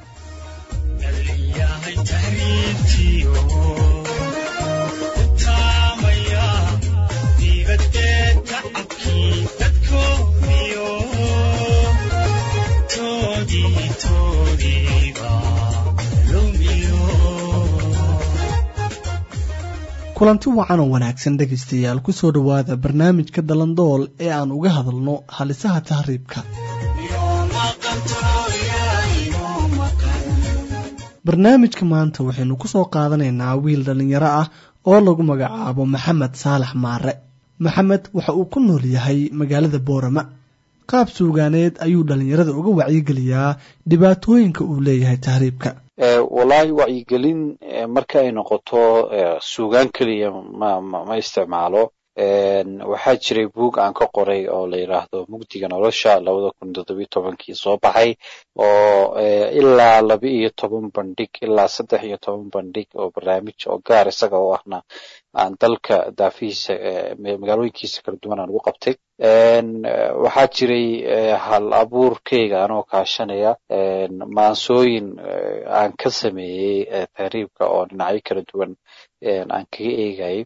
kulanti wacan oo wanaagsan dhegaystayaal ku soo dhowaada barnaamijka dalandool ee aan uga hadalno halisaha tahriibka barnaamijka maanta waxaynu ku soo qaadanaynaa wiil dhallinyaro ah oo lagu magacaabo maxamed saalax maare maxamed waxa uu ku nool yahay magaalada boorama qaab suugaaneed ayuu dhallinyarada uga wacyigeliyaa dhibaatooyinka uu leeyahay tahriibka wallaahi wacyigelin marka ay noqoto suugaan keliya ma ma isticmaalo waxaa jiray buug aan ka qoray oo la yidhaahdo mugdiga nolosha labada kun toddobiyo tobankii soo baxay oo ilaa laba iyo toban bandhig ilaa saddex iyo toban bandhig oo barnaamij oo gaar isaga oo ahna aan dalka daafihiisa magaalooyinkiisa kala duwan aan ugu qabtay waxaa jiray hal abuurkeyga anoo kaashanaya maansooyin aan ka sameeyey tahriibka oo dhinacyo kala duwan aan kaga eegayay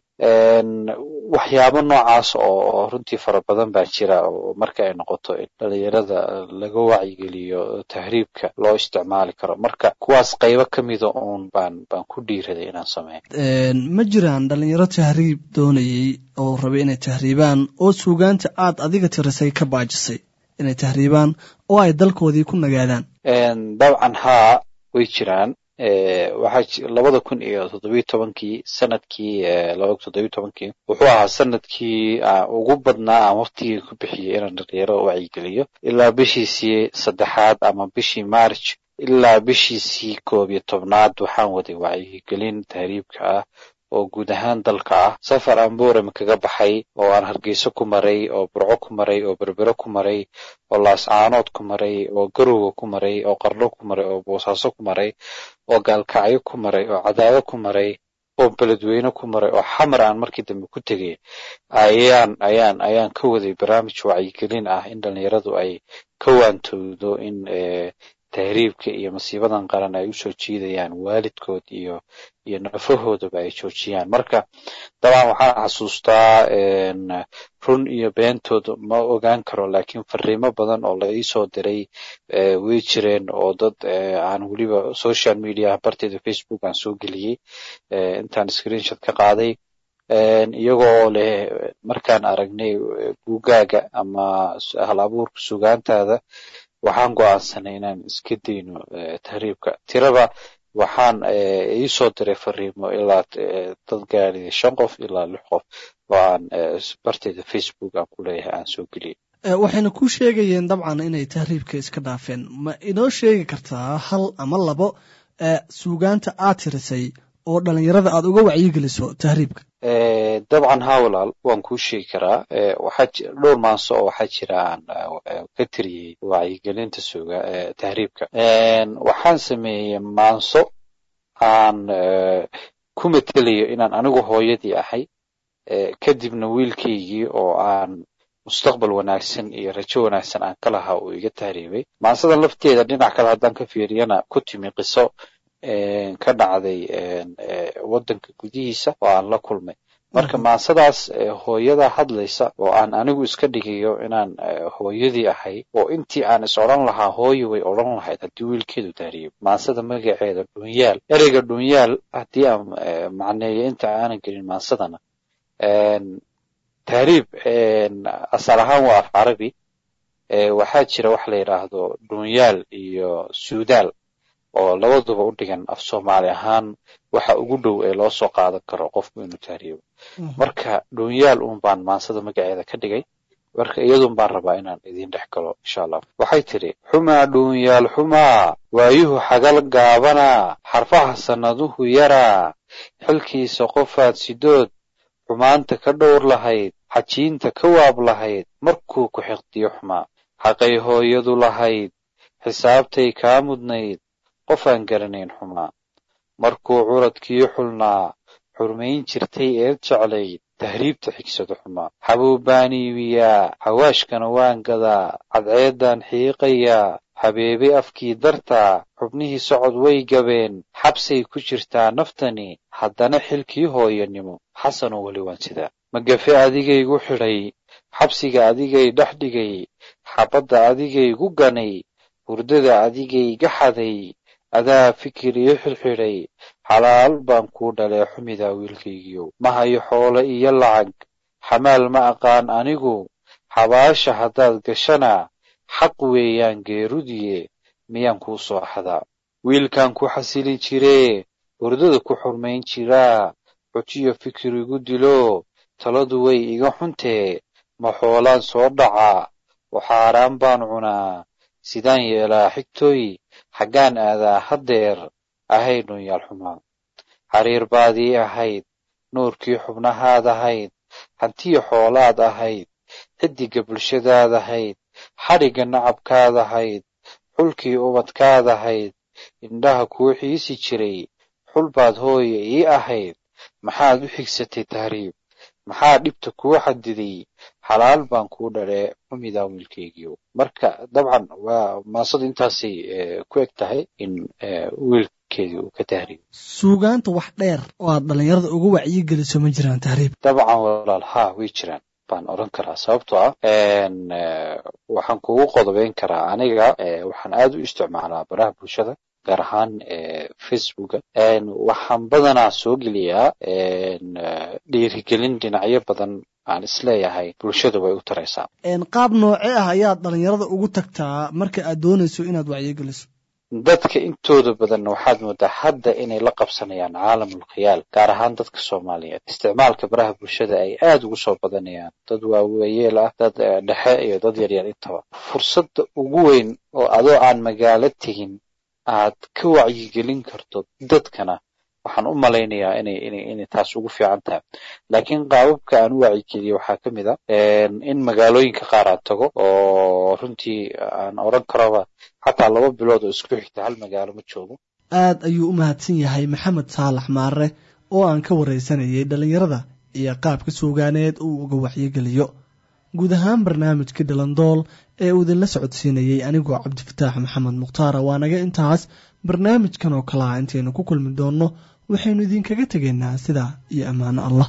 waxyaabo noocaas oo runtii fara badan baa jira oo marka ay noqoto in dhalinyarada laga wacyigeliyo tahriibka loo isticmaali karo marka kuwaas qaybo ka mida uun baan baan ku dhiiraday inaan sameeyo ma jiraan dhalinyaro tahriib doonayay oo rabay inay tahriibaan oo suugaanta aad adiga tirisay ka baajisay inay tahriibaan oo ay dalkoodii ku nagaadaan dabcan haa way jiraan waxaa labada kun iyo toddobiyo tobankii sanadkii labada kun toddobiyo tobankii wuxuu ahaa sanadkii ugu badnaa aan waqtigii ku bixiyey inaan dhalinyaro wacyigeliyo ilaa bishiisii saddexaad ama bishii march ilaa bishiisii koob iyo tobnaad waxaan waday wacyigelin tahriibka ah oo guud ahaan dalka ah safar aan boorame kaga baxay oo aan hargeyso ku maray oo burco ku maray oo berbero ku maray oo laascaanood ku maray oo garowga ku maray oo qarlo ku maray oo boosaaso ku maray oo gaalkacyo ku maray oo cadaado ku maray oo beledweyne ku maray oo xamar aan markii dambe ku tegay ayaan ayaan ayaan ka waday barnaamij wacyigelin ah in dhalinyaradu ay ka waantowdo in tahriibka iyo masiibadan qaran ay usoo jiidayaan waalidkood iyo iyo nafahoodaba ay joojiyaan marka dabcan waxaan xasuustaa run iyo beentood ma ogaan karo laakiin fariimo badan oo la iisoo diray way jireen oo dad aan weliba social media barteeda facebook aan soo geliyey intaan screenshot ka qaaday iyagoo leh markaan aragnay buugaaga ama hal abuurka sugaantaada waxaan go'aansanay inaan iska dayno tahriibka tiraba waxaan iisoo diray fariimo ilaa dad gaaraya shan qof ilaa lix qof oo aan barteeda facebook aan ku leeyahay aan soo geliyay waxayna ku sheegayeen dabcan inay tahriibka iska dhaafeen ma inoo sheegi kartaa hal ama labo suugaanta aad tirisay oo dhalinyarada aad uga wacyigeliso tahriibka dabcan haa walaal waan kuu sheegi karaa waxaa dhowr maanso oo waxaa jira aan ka tiriyey wacyigelinta suga tahriibka waxaan sameeyey maanso aan ku matelayo inaan anigu hooyadii ahay kadibna wiilkaygii oo aan mustaqbal wanaagsan iyo rajo wanaagsan aan ka lahaa uu iga tahriibay maansadan lafteeda dhinac kale haddaan ka fiiriyana ku timi qiso ka dhacday waddanka gudihiisa oo aan la kulmay marka maansadaas hooyada hadlaysa oo aan anigu iska dhigayo inaan hooyadii ahay oo intii aan is odhan lahaa hooyo way odhan lahayd haddii wiilkeedu tahriibo maansada magaceeda dhunyaal ereyga dhunyaal haddii aan macneeyo inta aanan gelin maansadana tahriib asal ahaan waa af carabi waxaa jira wax la yidhaahdo dhunyaal iyo suudaal oo labaduba u dhigan af soomaali ahaan waxa ugu dhow ee loo soo qaadan karo qofku inuu tahriibo marka dhunyaal uun baan maansada magaceeda ka dhigay marka iyadun baan rabaa inaan idiin dhex galo insha allah waxay tidhi xumaa dhuunyaal xumaa waayuhu xagal gaabanaa xarfaha sannaduhu yaraa xilkiisa qofaad sidood xumaanta ka dhowr lahayd xajiinta ka waab lahayd markuu ku xiqdiyo xumaa xaqay hooyadu lahayd xisaabtay kaa mudnayd qof aan garanayn xumaa markuu curadkii xulnaa xurmayn jirtay eed jeclayd tahriibta xigsado xumaa xabuu baan iibiyaa xawaashkana waan gadaa cadceeddaan xiiqayaa habeebe afkii dartaa xubnihii socod way gabeen xabsay ku jirtaa naftani haddana xilkii hooyanimo xasanoo weli waan sidaa magafe adigaygu xidhay xabsiga adigay dhex dhigay xabadda adigaygu ganay hurdada adigayga xaday adaa fikir ii xidxidhay xalaal baan kuu dhalee xumidaa wiilkaygiyow ma hayo xoole iyo lacag xamaal ma aqaan anigu xabaasha haddaad gashana xaq weeyaan geerudiye miyaan kuu soo xadaa wiilkan ku xasili jiree hurdada ku xurmayn jiraa xujiyo fikir igu dilo taladu way iga xuntee ma xoolaan soo dhacaa waxaaraan baan cunaa sidaan yeelaa xigtooy xaggaan aadaa haddeer ahaynu yaal xumaa xariir baadii ahayd nuurkii xubnahaad ahayd hantiya xoolaad ahayd xidigga bulshadaad ahayd xadhigga nacabkaad ahayd xulkii ubadkaad ahayd indhaha kuu xiisi jiray xul baad hooye ii ahayd maxaad u xigsatay tahriib maxaa dhibta kuu xadiday xalaal baan kuu dhalee xumidaa wiilkaygiio marka dabcan waa maasadu intaasay ku eg tahay in wiilkeedii uu ka tahriib suugaanta wax dheer oo aad dhallinyarada uga wacyigeliso ma jiraan tahriib dabcan walaal haa way jiraan baan odhan karaa sababtoo ah waxaan kugu qodobeyn karaa aniga waxaan aad u isticmaalaa baraha bulshada gaar ahaan facebooka waxaan badanaa soo geliyaa dhiirigelin dhinacyo badan aan isleeyahay bulshada way u taraysaa qaab noocee ah ayaad dhallinyarada ugu tagtaa marka aad doonayso inaad wacyigeliso dadka intooda badan waxaad moodaa hadda inay la qabsanayaan caalamul khiyaal gaar ahaan dadka soomaaliyeed isticmaalka baraha bulshada ay aad ugu soo badanayaan dad waaweyeel ah dad dhexe iyo dad yaryar intaba fursadda ugu weyn oo adoo aan magaalo tegin aad ka wacyigelin karto dadkana waxaan u malaynayaa inay inay inay taas ugu fiican tahay laakiin qaababka aan u wacyigeliyo waxaa ka mid a in magaalooyinka qaar aan tago oo runtii aan odhan karoba xataa laba bilood oo isku xigta hal magaalo ma joogo aad ayuu u mahadsan yahay maxamed saalax maare oo aan ka waraysanayay dhallinyarada iyo qaabka suugaaneed uu uga wacyigeliyo guud ahaan barnaamijkii dhalandool ee uu idinla socodsiinayey anigoo cabdifataax maxamed mukhtaara waa naga intaas barnaamijkan oo kale ah intaynu ku kulmi doonno waxaynu idinkaga tegaynaa sidaa iyo ammaano allah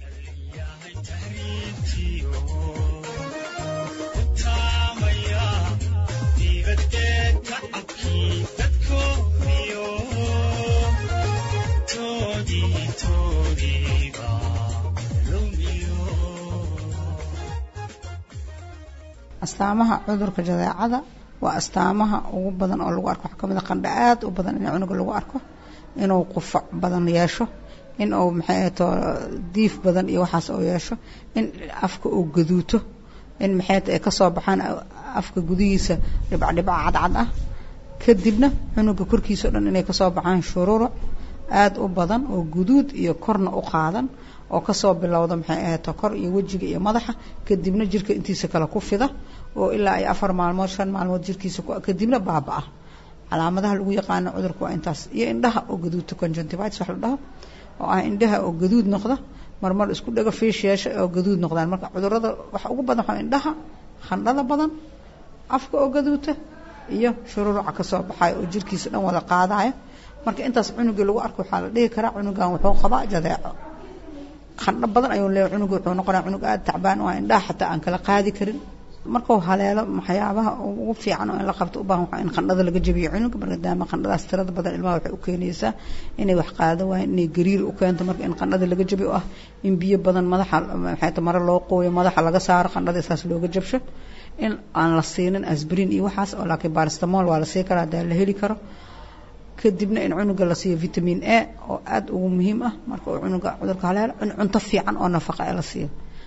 astaamaha cudurka jadeecada waa astaamaha ugu badan oo lagu arko waxaa kamid a qandha aad u badan in cunuga lagu arko inuu qufac badan yeesho in uu maxay ahato diif badan iyo waxaas oo yeesho in afka uu gaduuto in maxay ay kasoo baxaan afka gudihiisa dhibcdhibca cadcad ah kadibna cunuga korkiisa o dhan inay kasoo baxaan shururuc aad u badan oo guduud iyo korna u qaadan oo kasoo bilowda maxay ahato kor iyo wejiga iyo madaxa kadibna jirka intiisa kale ku fida oo ilaa ay afar maalmood shan maalmood jirkiisa kadibna baaba-a calaamadaha lagu yaqaano cudurka waa intaas iyo indhaha oo gaduudta conjunctivitis wax la dhaho oo ah indhaha oo gaduud noqda marmar isku dhago fiish yeesha oo gaduud noqdaan marka cudurada waxa ugu badan waxaa indhaha khandhada badan afka oo gaduuta iyo shururuca kasoo baxayo oo jirkiisa dhan wada qaadaya marka intaas cunugii lagu arko waxaa la dhihi karaa cunugan wuxuu qabaa jadeeco qandho badan ayuu leeyahay cunuga wuxuu noqonaya cunug aada tacbaan oo indhaha xataa aan kala qaadi karin markuu haleelo waxyaabaha ugu fiican oo in la qabto u baahan waxaa in qandhada laga jabiyo cunuga maadaama qandhadaas tirada badan ilmaha waxay u keenaysaa inay wax qaado waayeen inay gariir u keento marka in qandhada laga jabiyo oo ah in biyo badan madaxa maxay ta mare loo qooyo madaxa laga saaro qandhada saas looga jabsho in aan la siinin asbrin iyo waxaas oo laakiin baristamol waa la sii karaa hadaa la heli karo kadibna in cunuga la siiyo vitamin a oo aada ugu muhiim ah marka uu cunuga cudurka haleelo in cunto fiican oo nafaqa ee la siiyo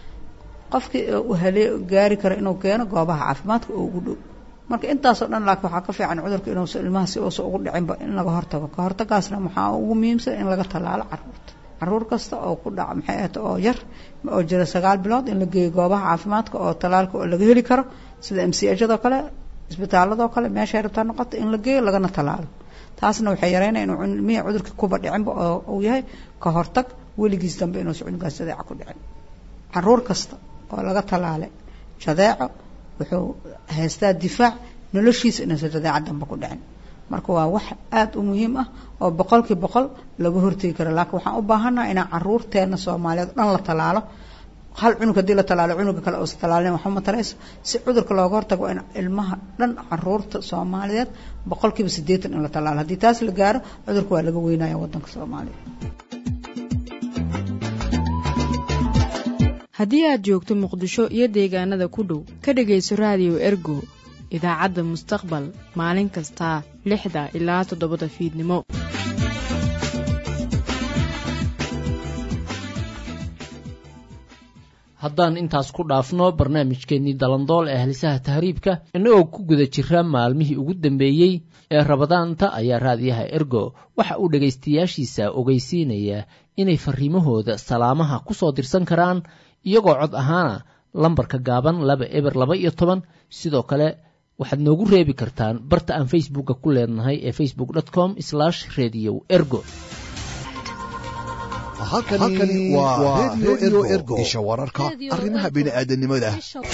qofkii u halee gaari karo inuu keeno goobaha caafimaadka oo ugu dhow marka intaasoo dhan laakiin waxaa ka fiican cudurka inuusa ilmaha si uusa ugu dhicinba in laga hortago ka hortagaasna waxaa ugu muhiimsan in laga tallaalo caruurta caruur kasta oo ku dhaca maxay ahata oo yar oo jira sagaal bilood in la geeyo goobaha caafimaadka oo tallaalka oo laga heli karo sida m c hado kale isbitaaladoo kale meeshay rabtaa noqoto in la geeyo lagana tallaalo taasna waxay yareynaya inuu ilmihii cudurka kuba dhicinba oo uu yahay ka hortag weligiis dambe inuusa cunugaas jadeeca ku dhicin caruur kasta oo laga tallaalay jadeeco wuxuu haystaa difaac noloshiisa inuusa jadeeca dambe ku dhicin marka waa wax aada u muhiim ah oo boqolkii boqol laga hortegi karo laakiin waxaan u baahannaha inaan caruurteena soomaaliyeed o dhan la tallaalo hal cunug haddii la tallaalo cunuga kale uusa tallaalin waxba matarayso si cudurka looga hortago in ilmaha dhan caruurta soomaaliyeed boqolkiiba siddeetan in la tallaalo haddii taas la gaaro cudurka waa laga weynaya waddanka soomaaliya haddii aad joogto muqdisho iyo deegaanada ku dhow ka dhegayso raadiyo ergo idaacadda mustaqbal maalin kastaa lixda ilaa toddobada fiidnimo haddaan intaas ku dhaafno barnaamijkeennii dalandool ee halisaha tahriibka innagoo ku guda jira maalmihii ugu dambeeyey ee rabadaanta ayaa raadiyaha ergo waxa uu dhegaystayaashiisa ogeysiinaya inay fariimahooda salaamaha ku soo dirsan karaan iyagoo cod ahaana lambarka gaaban laba eber laba iyo toban sidoo kale waxaad noogu reebi kartaan barta aan facebooka ku leenahay ee facebook com radio ergo halkani waa redio ergo isha wararka arrimaha bini'aadanimada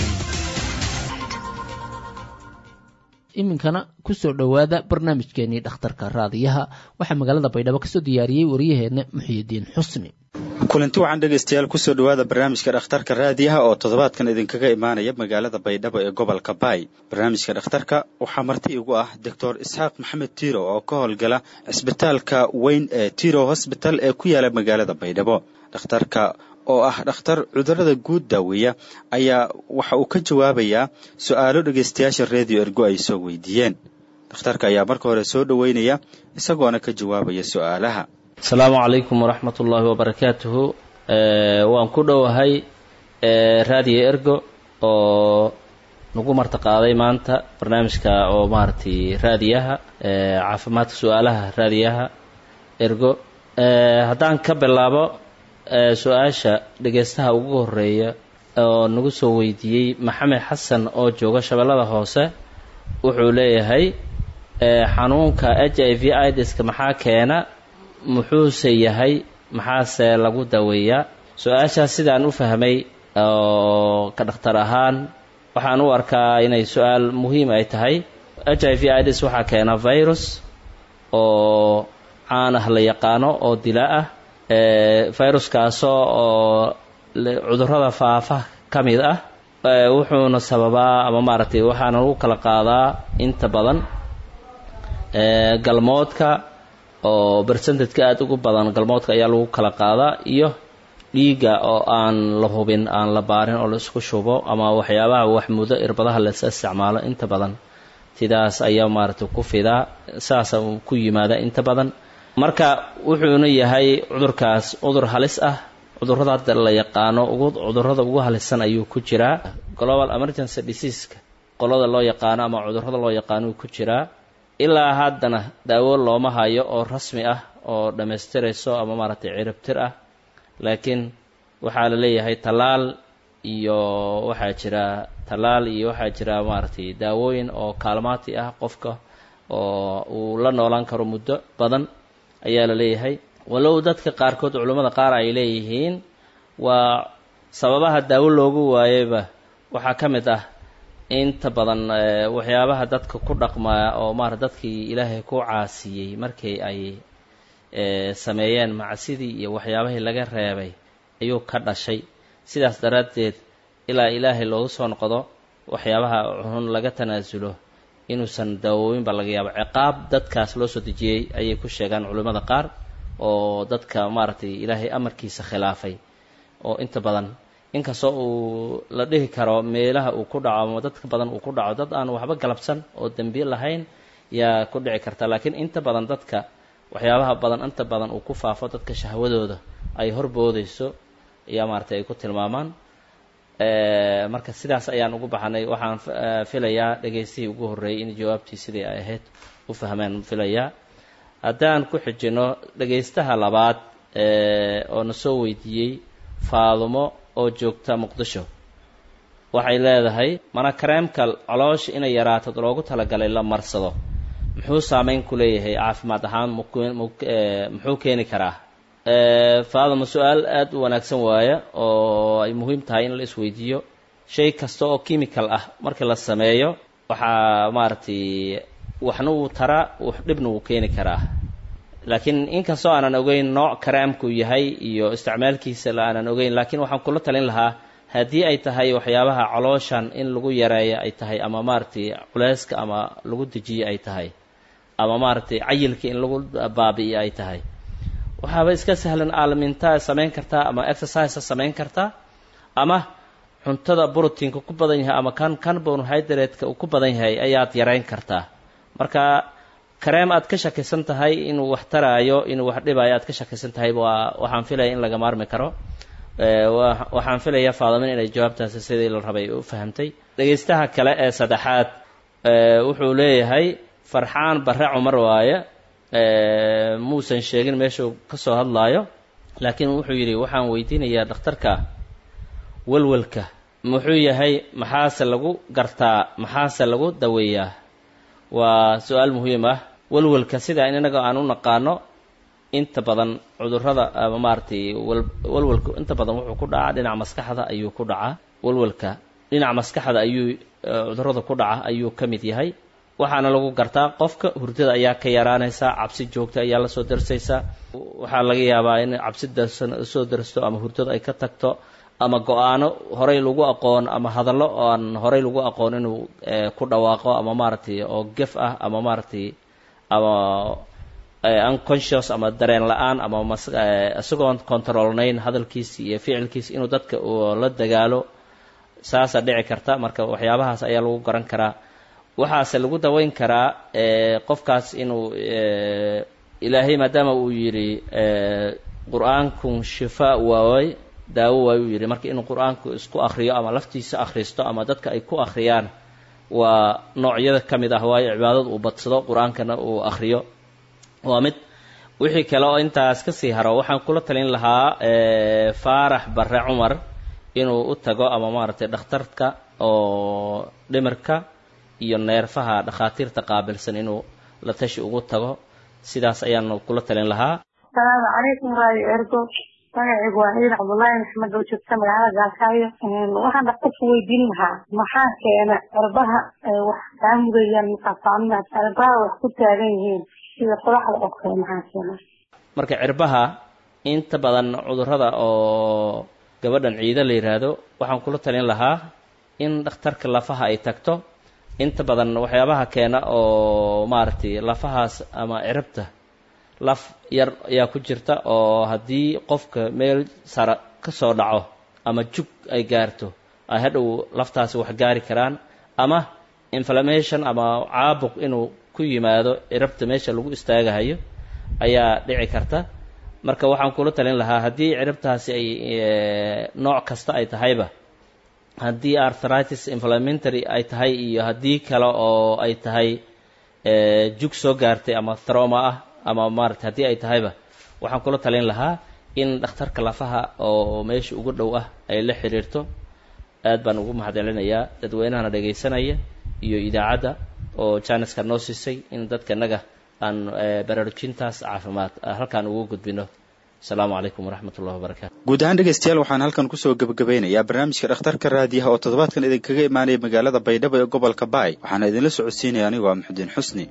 iminkana kusoo dhowaada barnaamijkeenii dhakhtarka raadiyaha waxaa magaalada baydhabo kasoo diyaariyey waryaheena muxiyidiin xusni kulanti waxaan dhegaystayaal kusoo dhowaada barnaamijka dhakhtarka raadiyaha oo toddobaadkan idinkaga imaanaya magaalada baydhabo ee gobolka baay barnaamijka dhakhtarka waxaa marti igu ah doctor isxaaq maxamed tiiro oo ka howlgala cisbitaalka weyn ee tiro hosbital ee ku yaala magaalada baydhabo dhakhtarka oo ah dhakhtar cudurada guud daaweeya ayaa waxa uu ka jawaabayaa su-aalo dhegaystayaasha redio ergo ay soo weydiiyeen dhakhtarka ayaa marka hore soo dhoweynaya isagoona ka jawaabaya su-aalaha asalaamu calaykum waraxmat ullaahi wabarakaatuhu waan ku dhowahay raadiyo ergo oo nagu martaqaaday maanta barnaamijka oo maaragtay raadiyaha caafimaadka su-aalaha raadiyaha ergo haddaan ka bilaabo su-aasha dhegaystaha ugu horeeya oo nagu soo weydiiyey maxamed xasan oo jooga shabeellada hoose wuxuu leeyahay xanuunka h i v idiska maxaa keena muxuuse yahay maxaase lagu daweeyaa su-aashaas sidaan u fahmay oo ka dhakhtar ahaan waxaan u arkaa inay su-aal muhiim ay tahay h i v idis waxaa keena virus oo caan ah la yaqaano oo dila ah viruskaasoo oo cudurrada faafa ka mid ah wuxuuna sababaa ama maaragtay waxaana lagu kala qaadaa inta badan galmoodka oo bersentajka aada ugu badan galmoodka ayaa lagu kala qaadaa iyo dhiigga oo aan la hubin aan la baarin oo la isku shubo ama waxyaabaha waxmudo irbadaha lasa isticmaalo inta badan sidaas ayaa maaragtay ku fidaa saasa ku yimaada inta badan marka wuxuuna yahay cudurkaas cudur halis ah cudurrada hadda la yaqaano ugu cudurrada ugu halisan ayuu ku jiraa global emergency diseaska qolada loo yaqaano ama cudurrada loo yaqaano ku jiraa ilaa haddana daawo looma hayo oo rasmi ah oo dhammaystirayso ama maaragtay ciribtir ah laakiin waxaa la leeyahay tallaal iyo waxaa jira tallaal iyo waxaa jira maaragtay daawooyin oo kaalmaati ah qofka oo uu la noolaan karo muddo badan ayaa la leeyahay walow dadka qaarkood culummada qaar ay leeyihiin waa sababaha daawo loogu waayeyba waxaa ka mid ah inta badan waxyaabaha dadka ku dhaqmaa oo maara dadkii ilaahay ku caasiyey markii ay sameeyeen macsidii iyo waxyaabahii laga reebay ayuu ka dhashay sidaas daraaddeed ilaa ilaahay loogu soo noqdo waxyaabaha xun laga tanaasulo inuusan daawooyinba laga yaabo ciqaab dadkaas loo soo dejiyey ayay ku sheegaan culimmada qaar oo dadka maaragtay ilaahay amarkiisa khilaafay oo inta badan inkastoo uu la dhihi karo meelaha uu ku dhaco ama dadka badan uu ku dhaco dad aan waxba galabsan oo dembiye lahayn yaa ku dhici karta laakiin inta badan dadka waxyaabaha badan inta badan uu ku faafo dadka shahwadooda ay horboodayso ayaa maaragtay ay ku tilmaamaan marka sidaas ayaan ugu baxanay waxaan filayaa dhegaystihii ugu horreeyey in jawaabtii sidii ay ahayd u fahmeen filayaa haddaan ku xijino dhegaystaha labaad oo na soo weydiiyey faadumo oo joogta muqdisho waxay leedahay mana kareemka caloosha inay yaraato loogu talagalay la marsado muxuu saameyn ku leeyahay caafimaad ahaan muxuu keeni karaa faadama su-aal aada u wanaagsan waaya oo ay muhiim tahay in la isweydiiyo shay kasta oo chemical ah markii la sameeyo waxaa maaragtay waxna wuu taraa dhibna wuu keeni karaa laakiin inkastoo aanan ogeyn nooc kareemku yahay iyo isticmaalkiisa la aanan ogeyn laakiin waxaan kula talin lahaa haddii ay tahay waxyaabaha calooshan in lagu yareeyo ay tahay ama maaragtay culeyska ama lagu dejiyo ay tahay ama maaragtay cayilka in lagu baabi'iyo ay tahay waxaaba iska sahlan aalmintaa samayn kartaa ama exercisea samayn kartaa ama cuntada brotiinka ku badan yahay ama kan carbonhydrate-ka uu ku badan yahay ayaad yarayn kartaa marka kareem aad ka shakisan tahay inuu wax taraayo inuu wax dhibaayo aad ka shakisan tahay waa waxaan filaya in laga maarmi karo waxaan filayaa faadamin inay jawaabtaasi sidii la rabay u fahamtay dhegaystaha kale ee saddexaad wuxuu leeyahay farxaan barre cumar waaye muusan sheegin meeshuu ka soo hadlaayo laakiin wuxuu yidhi waxaan weydiinayaa dhakhtarka welwelka muxuu yahay maxaase lagu gartaa maxaase lagu daweeyaa waa su-aal muhiim ah welwelka sida inaga aan u naqaano inta badan cudurrada ama maaragtay welwelku inta badan wuxuu ku dhacaa dhinaca maskaxda ayuu ku dhacaa welwelka dhinaca maskaxda ayuu cudurrada ku dhaca ayuu ka mid yahay waxaana lagu gartaa qofka hurdada ayaa ka yaraanaysaa cabsi joogta ayaa lasoo darsaysaa waxaa laga yaabaa in cabsi darsan soo darsto ama hurdada ay ka tagto ama go-aano horey lagu aqoon ama hadallo aan horey lagu aqoon inuu ku dhawaaqo ama maaragtay oo gef ah ama maaragtay ama unconscious ama dareen la-aan ama isagoon controlnayn hadalkiisi iyo ficilkiisi inuu dadka la dagaalo saasaa dhici karta marka waxyaabahaas ayaa lagu garan karaa waxaase lagu daweyn karaa qofkaas inuu ilaahay maadaama uu yidhi qur-aankun shifaa waaway daawo waay uu yidhi marka inuu qur-aanku isku akriyo ama laftiisa akhristo ama dadka ay ku akhriyaan waa noocyada ka mid ah waayo cibaadada uu badsado qur-aankana uu akhriyo waa mid wixii kale oo intaas kasii haro waxaan kula talin lahaa faarax barre cumar inuu u tago ama maaragtay dhakhtarka oo dhimirka iyo neerfaha dhakhaatiirta qaabilsan inuu la tashi ugu tago sidaas ayaan kula talin lahaa asalaamu calaykum raadio ergo magacaygu waa ciidan cabdullaahi maxamed oo joogta magaalada gaasaayo waxaan dhakhtarka weydiin lahaa maxaa keena cirbaha wax kaa mudayaan maqasaamimaad cirbaha wax ku taagan yihiin sida qodaxda oo kale maxaa keena marka cirbaha inta badan cudurrada oo gabadhan ciida la yidhaahdo waxaan kula talin lahaa in dhakhtarka lafaha ay tagto inta badan waxyaabaha keena oo maaragtay lafahaas ama ciribta laf yar ayaa ku jirta oo haddii qofka meel sara ka soo dhaco ama jug ay gaarto ay hadhow laftaasi wax gaari karaan ama inflammation ama caabuq inuu ku yimaado ciribta meesha lagu istaagahayo ayaa dhici karta marka waxaan kula talin lahaa haddii ciribtaasi ay nooc kasta ay tahayba haddii arthritis inflamentary ay tahay iyo haddii kale oo ay tahay jug soo gaartay ama throma ah ama maarata haddii ay tahayba waxaan kula talin lahaa in dhakhtarka lafaha oo meesha ugu dhow ah ay la xiriirto aad baan ugu mahadcelinayaa dadweynahana dhegaysanaya iyo idaacadda oo janiska noo siisay in dadka naga aan baraarujintaas caafimaad halkaan ugu gudbino asalaamu calaykum waraxmat ullahi wabarakatu guud ahaan dhegaystayaal waxaan halkan kusoo gebagabeynayaa barnaamijka dhakhtarka raadiyaha oo toddobaadkan idinkaga imaanaya magaalada baydhabo ee gobolka baay waxaana idinla socodsiinaya anigoo ah maxudiin xusni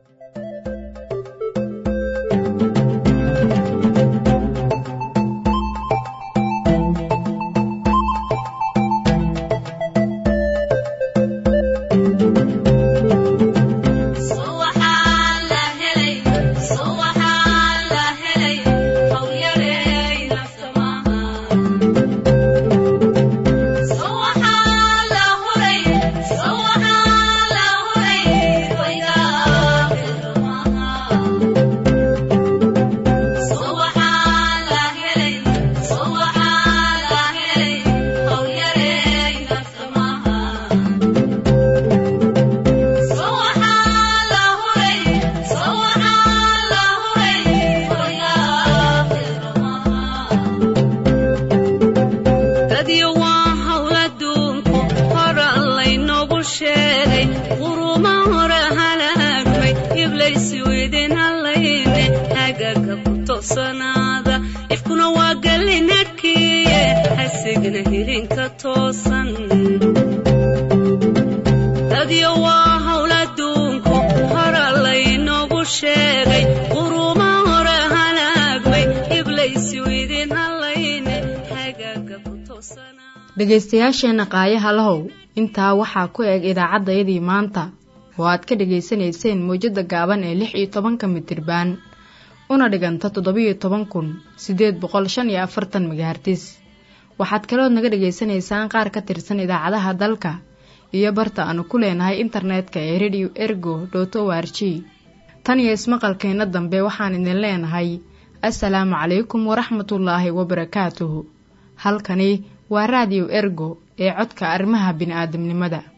dhegaystayaasheenna qaayaha lahow intaa waxaa ku eg idaacaddayadii maanta oo aad ka dhegaysanayseen mawjadda gaaban ee lix iyo tobanka mitirbaan una dhiganta toddobiyo toban kun siddeed boqol shan iyo afartan megahartis waxaad kalood naga dhegaysanaysaan qaar ka tirsan idaacadaha dalka iyo barta aanu ku leenahay internetka ee radio ergo dot o r g tan iyo ismaqalkeenna dambe waxaan idin leenahay assalaamu calaykum waraxmatullaahi wabarakaatuhu halkani waa raadiyo ergo ee codka arrimaha bini'aadamnimada